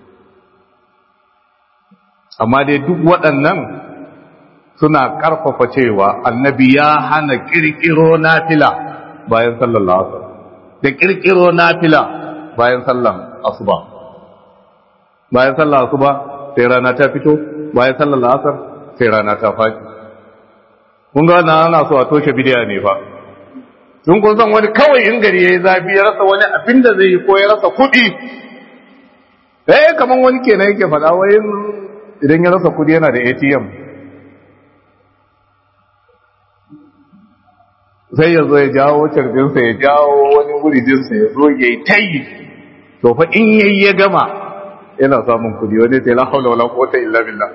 amma dai duk waɗannan suna ƙarfafa cewa annabi ya hana ƙirƙiro nafila bayan sallar la'asar da ƙirƙiro nafila bayan sallar asuba bayan sallar asuba sai rana ta fito bayan sallar la'asar sai rana ta faɗi kun ga wannan ana so a toshe bidiya ne fa tun kun san wani kawai in gari yayi zafi ya rasa wani abin da zai yi ko ya rasa kuɗi eh kaman wani kenan yake faɗa wai idan ya rasa kuɗi yana da ATM sai ya zo ya jawo carbinsa ya jawo wani wuridinsa ya zo ya yi tayi to fa in yayi ya gama yana samun kuɗi wani sai la haula wala quwwata illa billah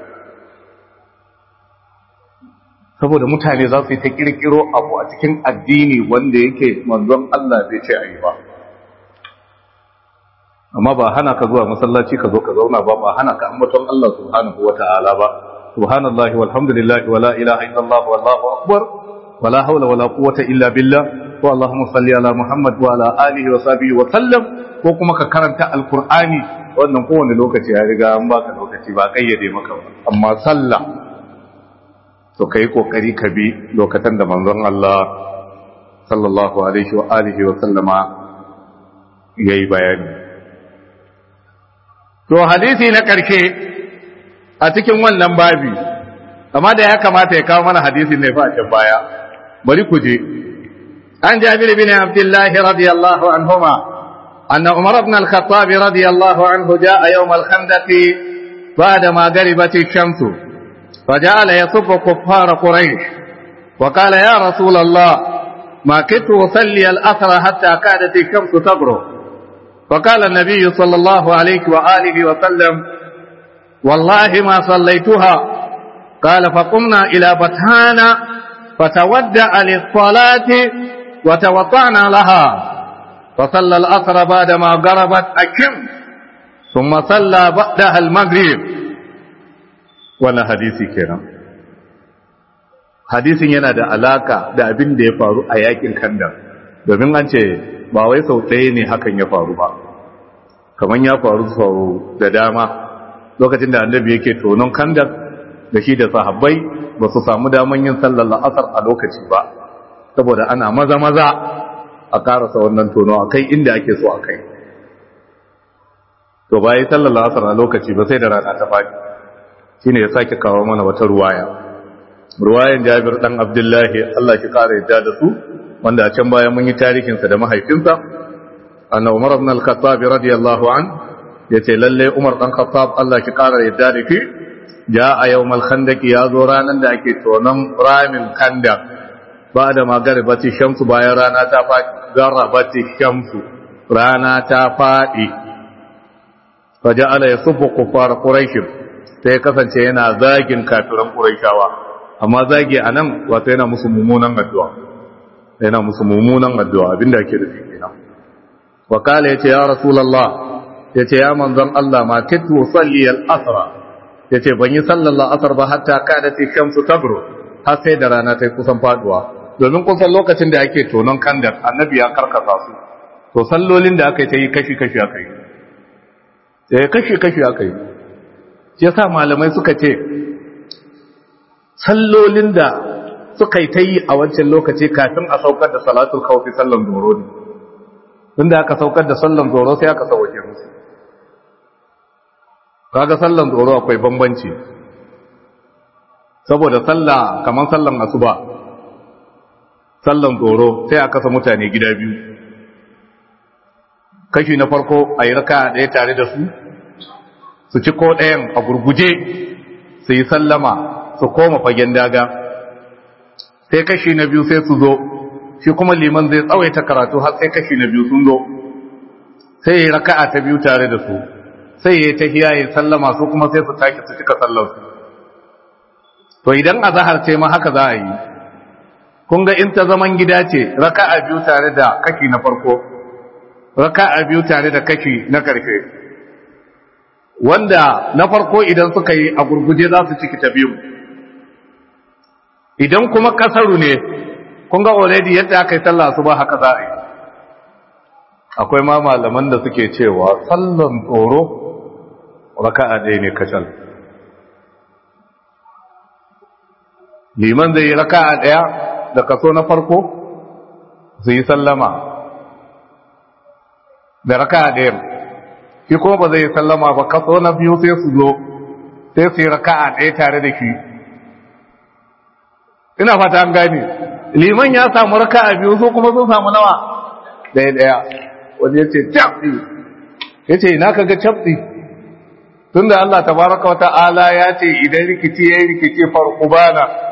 saboda mutane za su yi ta kirkiro abu a cikin addini wanda yake manzon Allah bai ce a yi ba amma ba hana ka zuwa masallaci ka zo ka zauna ba ba hana ka ambaton Allah subhanahu wa ta'ala ba subhanallahi walhamdulillahi wala ilaha illallah wallahu akbar wala hawla wala quwwata illa billah wa allahumma salli ala muhammad wa ala alihi wa sahbihi wa sallam ko kuma ka karanta alqur'ani wannan kowane lokaci ya riga an baka lokaci ba kayyade maka ba amma sallah to kai kokari ka bi lokacin da manzon Allah sallallahu alaihi wa alihi wa sallama yayi bayani to hadisi na karshe a cikin wannan babi amma da ya kamata ya kawo mana hadisin ne fa a can baya bari ku je an jabir bin abdullah radiyallahu anhuma anna umar ibn al-khattab radiyallahu anhu jaa yawm al-khandaq بعد ما غربت الشمس فجعل يصب كفار قريش وقال يا رسول الله ما كنت أصلي الأثر حتى كادت الشمس تغرب فقال النبي صلى الله عليه وآله وسلم والله ما صليتها قال فقمنا إلى بطحان فتودع للصلاة وتوضعنا لها فصلى الأثر بعدما غربت الشمس ثم صلى بعدها المغرب wannan hadisi kenan hadisin yana da alaka da abin da ya faru a yakin kandar domin an ce ba wai sau ɗaya ne hakan ya faru ba kamar ya faru sau da dama lokacin da annabi yake tonon kandar da shi da sahabbai ba su samu daman yin sallar la'asar a lokaci ba saboda ana maza maza a karasa wannan tono a kai inda ake so a kai to ba yi sallar la'asar a lokaci ba sai da rana ta faɗi shine ya sake kawo mana wata ruwaya ruwayan Jabir dan Abdullahi Allah shi kare yadda da su wanda a can baya mun yi tarihin sa da mahaifinsa anna Umar ibn al-Khattab radiyallahu an yace lalle Umar dan Khattab Allah shi kare yadda da shi ja a yawmal khandaq ya zo ranan da ake tonon ramin kanda ba da magaribati shamsu bayan rana ta faɗi garabati shamsu rana ta faɗi faja'ala yasubbu kuffar quraish sai kasance yana zagin kafiran Qurayshawa amma zagi anan wato yana musu mummunan addu'a yana musu mummunan addu'a abinda yake da kenan wa kala yace ya rasulullah yace ya manzon Allah ma kitu salli al-asra yace ban yi sallar asar ba hatta kada ta shamsu tabru har sai da rana ta kusan faduwa domin kusan lokacin da ake tonon kandar annabi ya karkasa su to sallolin da aka yi ta yi kashi kashi aka yi sai kashi kashi aka yi shi yasa malamai suka ce sallolin da suka yi ta yi a wancan lokaci kafin a saukar da salatul kawfi sallan doro ne tunda aka saukar da sallan doro sai aka sauke musu kaga sallan doro akwai bambanci saboda sallah kamar sallan asuba sallan doro sai aka sa mutane gida biyu kashi na farko a yi raka ɗaya tare da su su ci ko ɗayan a gurguje su yi sallama su koma fagen daga sai kashi na biyu sai su zo shi kuma liman zai tsawaita karatu har sai kashi na biyu sun zo sai yi raka'a ta biyu tare da su sai ya ta hiya sallama su kuma sai su take su cika sallar su to idan azahar ce ma haka za a yi kun ga in ta zaman gida ce raka'a biyu tare da kaki na farko raka'a biyu tare da kaki na karfe wanda na farko idan suka yi a gurguje za su ciki ta biyu idan kuma kasaru ne kun ga already yadda aka yi sallah su ba haka za a yi akwai ma malaman da suke cewa sallan tsoro raka'a ɗaya ne kacal liman zai yi raka'a ɗaya da kaso na farko su yi sallama da raka'a ɗaya shi kuma ba zai yi sallama ba kaso na biyu sai su zo sai su yi raka'a ɗaya tare da shi ina fata an gane liman ya samu raka'a biyu su kuma sun samu nawa ɗaya ɗaya wani ya ce cabɗi ya ce ina kaga cabɗi tun da Allah tabaraka wa ta'ala ya ce idan rikici ya yi rikici farko bana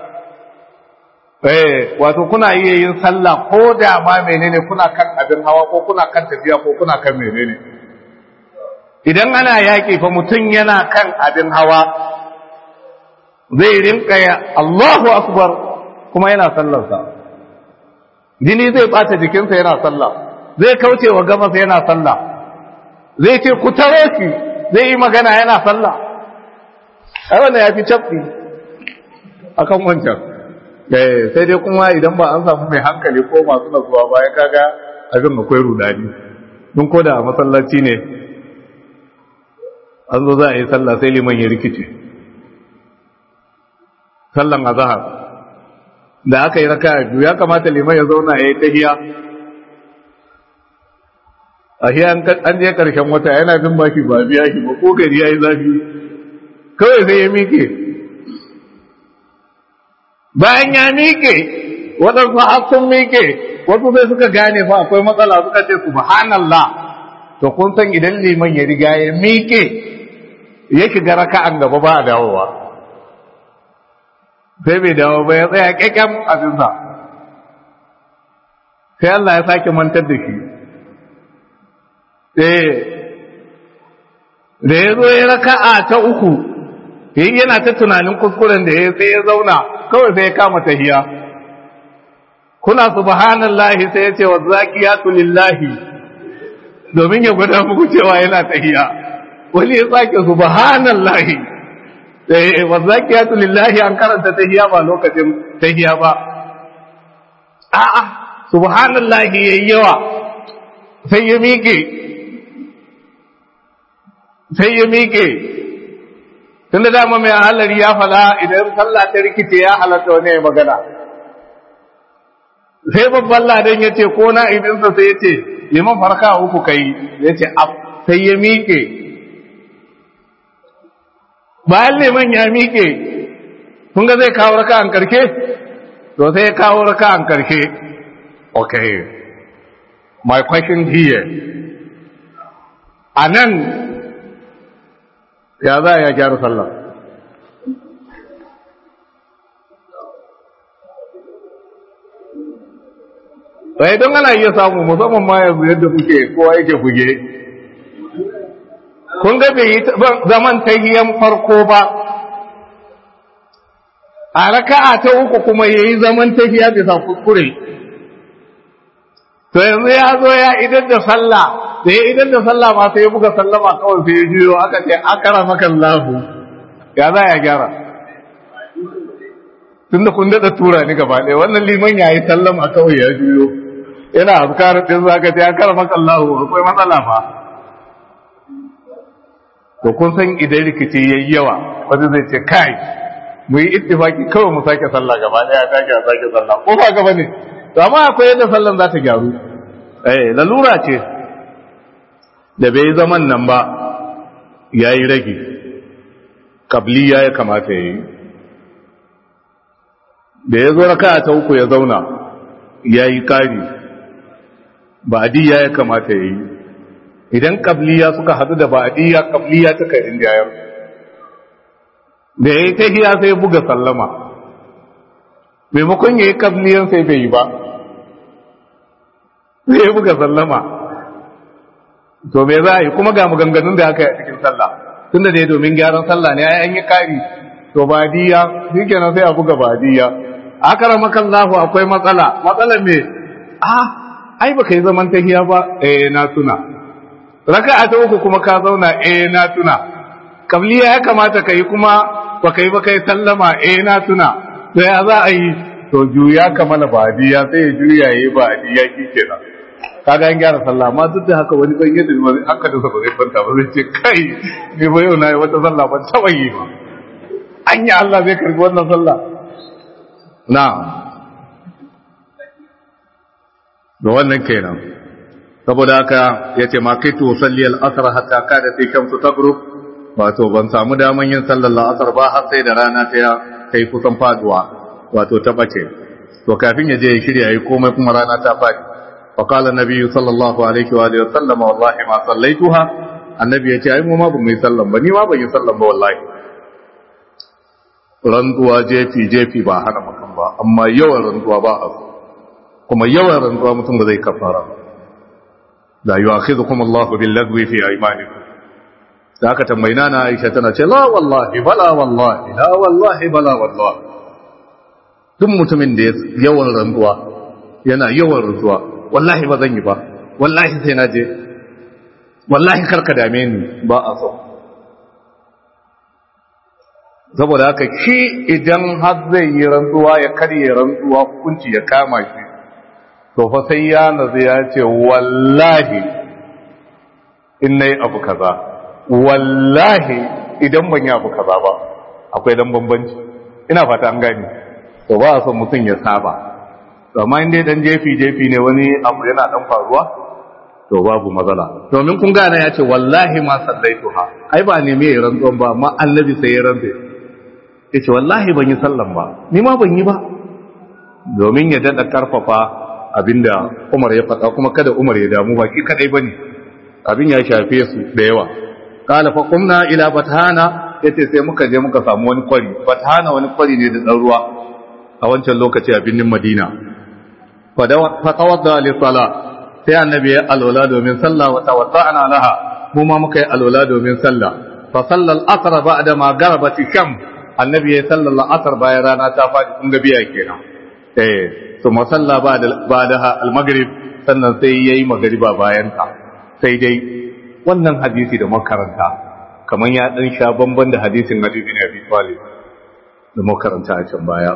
eh wato kuna iya yin sallah ko da ma menene kuna kan abin hawa ko kuna kan tafiya ko kuna kan menene idan ana yaƙi fa mutum yana kan abin hawa zai rinka ya Allahu akbar kuma yana sallarsa jini zai bata jikinsa yana sallah zai kauce wa gabas yana sallah zai ce ku tare shi zai yi magana yana sallah ai wannan ya fi cafi akan wancan sai dai kuma idan ba an samu mai hankali ko masu nasuwa ba ya kaga abin akwai rudani don ko da a masallaci ne an zo za a yi sallah sai liman ya rikice sallan azhar da aka yi raka biyu ya kamata liman ya zauna ya yi tahiya a hiya an je karshen wata yana bin baki ba biya shi ba ko gari ya yi zafi kawai sai ya miƙe bayan ya miƙe waɗansu har sun miƙe wasu sai suka gane fa akwai matsala suka ce subhanallah to kun san idan liman ya riga ya miƙe ya shiga raka'an gaba ba a dawowa sai bai dawo ba ya tsaya kyakkyan abinsa sai Allah ya sake mantar da shi da ya zo ya raka'a ta uku yayi yana ta tunanin kuskuren da ya sai ya zauna kawai sai ya kama tahiya kuna subhanallahi sai ya ce wa zakiyatu lillahi domin ya gwada muku cewa yana tahiya wani ya sake subhanallahi sai wa zakiyatu lillahi an karanta tahiya ba lokacin tahiya ba a'a subhanallahi yayi yawa sai ya miƙe sai ya miƙe tunda dama mai halari ya fada idan sallah ta rikice ya halatta wani magana sai babban ladan ya ce ko na idinsa sai ya ce liman farka uku kai ya ce sai ya miƙe bayan liman ya miƙe kun ga zai kawo raka an karke to sai ya kawo raka an karke okay my question here a nan ya za ya gyara sallah sai don ana iya samu musamman ma yanzu yadda kuke kowa yake buge kun ga bai yi zaman tahiyan farko ba a raka'a ta uku kuma ya yi zaman tahiya bisa kuskure to yanzu ya zo ya idan da sallah da ya idan da sallah ma sai ya buga sallama kawai sai ya juyo aka ce akara maka lahu ya za ya gyara tunda kun daɗa tura ni gaba ɗaya wannan liman ya yi sallama kawai ya juyo yana azkar din zaka ce akara maka lahu akwai matsala fa to kun san idan rikici yayi yawa wanda zai ce kai mu yi ittifaki kawai mu sake sallah gaba ɗaya ta ke sake sallah ko ba gaba ne to amma akwai yadda sallan za ta gyaru eh lalura ce da bai zaman nan ba ya yi rage kabliya ya kamata ya yi da ya zo raka ta uku ya zauna ya yi kari ba'adiyya ya kamata ya yi idan kabliya suka hadu da ba'adiyya kabliya ta kai jayar da ya yi ta hiya sai buga sallama maimakon ya yi kabliyan sai bai yi ba sai ya buga sallama to me za a yi kuma ga maganganun da aka yi a cikin sallah tunda dai domin gyaran sallah ne an yi kari to badiya shikenan sai a buga badiya akaramakan lahu akwai matsala matsala me ah ai baka yi zaman tahiya ba eh na tuna raka'a ta uku kuma ka zauna eh na tuna kabliya ya kamata ka yi kuma baka yi ba kai sallama eh na tuna to ya za a yi to juya kamala badiya sai ya juya yayi badiya kenan kaga an gyara sallah amma duk da haka wani ban yadda wani haka da ba zai kwanta ba zai ce kai ni ba yau na yi wata sallah ban taɓa yi ba an yi Allah zai karbi wannan sallah na da wannan kenan saboda haka ya ce ma kai to salli al-asr hatta kada sai shamsu tagrub wato ban samu daman yin sallar al-asr ba har sai da rana ta kai kusan faduwa wato ta bace to kafin ya je ya shirya yi komai kuma rana ta fadi fa qala nabiyyu sallallahu alaihi wa alihi wa sallam wallahi ma sallaituha annabi ya ce ai mu ma ba mu yi sallan ba ni ma ban yi sallan ba wallahi rantsuwa jefi jefi ba hana mutum ba amma yawan rantsuwa ba a so kuma yawan rantsuwa mutum ba zai kafara la yu'akhidhukum Allahu bil lagwi fi aymanikum da aka tambayi na Aisha tana ce la wallahi bala wallahi la wallahi bala wallahi duk mutumin da yawan rantsuwa yana yawan rantsuwa wallahi ba zan yi ba wallahi sai na je wallahi karka dame ni ba a so saboda haka shi idan har zai yi rantsuwa ya karye rantsuwa hukunci ya kama shi to fa sai ya nazu ya ce wallahi in nayi abu kaza wallahi idan ban yi abu kaza ba akwai dan bambanci ina fata an gani to ba a son mutum ya saba amma in dai dan jefi jefi ne wani abu yana dan faruwa to babu matsala domin kun gane ya ce wallahi ma sallaituha ai ba ne me rantsuwan ba amma annabi sai ya rantsa ya ce wallahi ban yi sallan ba ni ma ban yi ba domin ya daɗa karfafa abinda umar ya faɗa kuma kada umar ya damu ba ki kadai ba ne abin ya shafe su da yawa kala fa qumna ila batana yace sai muka je muka samu wani kwari batana wani kwari ne da dan ruwa a wancan lokaci a birnin madina fa tawadda li sala sai annabi ya alwala domin sallah wa tawadda'na laha mu ma muka yi alwala domin sallah fa sallal asr ba'da ma garabat shams annabi ya sallar la'asar bayan rana ta faɗi kun ga biya kenan eh to masalla ba da ba da al-maghrib sannan sai yayi magriba bayan ta sai dai wannan hadisi da makaranta kaman ya dan sha bamban da hadisin Nabi bin Abi Talib da makaranta a can baya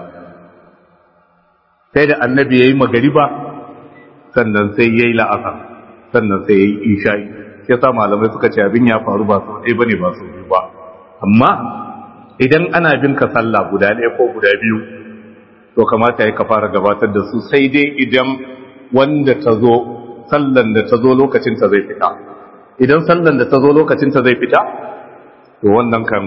sai da annabi yayi magriba sannan sai yayi la'asar sannan sai yayi isha'i yasa malamai suka ce abin ya faru ba sau ɗaya bane ba sau biyu ba amma idan ana bin ka sallah guda ɗaya ko guda biyu to kamata ya ka fara gabatar da su sai dai idan wanda ta zo sallan da ta zo lokacin ta zai fita idan sallan da ta zo lokacin ta zai fita to wannan kan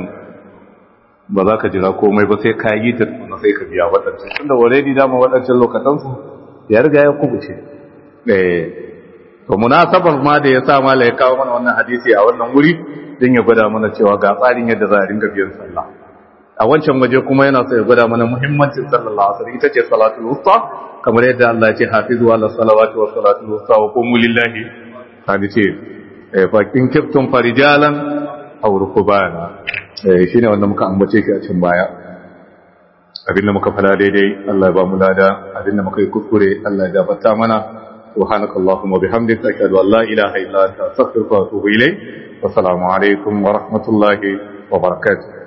ba za ka jira komai ba sai ka yi ta na sai ka biya waɗancan tunda already dama waɗancan lokatansu ya riga ya kubuce eh to munasabar ma da ya sa mala ya kawo mana wannan hadisi a wannan wuri don ya gwada mana cewa ga tsarin yadda za a ringa biyan sallah a wancan waje kuma yana so ya gwada mana muhimmancin sallallahu alaihi ita ce salatul wusta kamar yadda Allah ya ce hafizu ala salawati wa salatul wusta wa qumu lillahi hadisi eh fa kin kiftum farijalan aw rukbana eh shine wanda muka ambace shi a cikin baya abinda muka fada daidai Allah ya ba mu lada abinda muka yi kuskure Allah ya gafarta mana سبحانك اللهم وبحمدك أشهد أن لا إله إلا أنت أستغفرك وأتوب إليك والسلام عليكم ورحمة الله وبركاته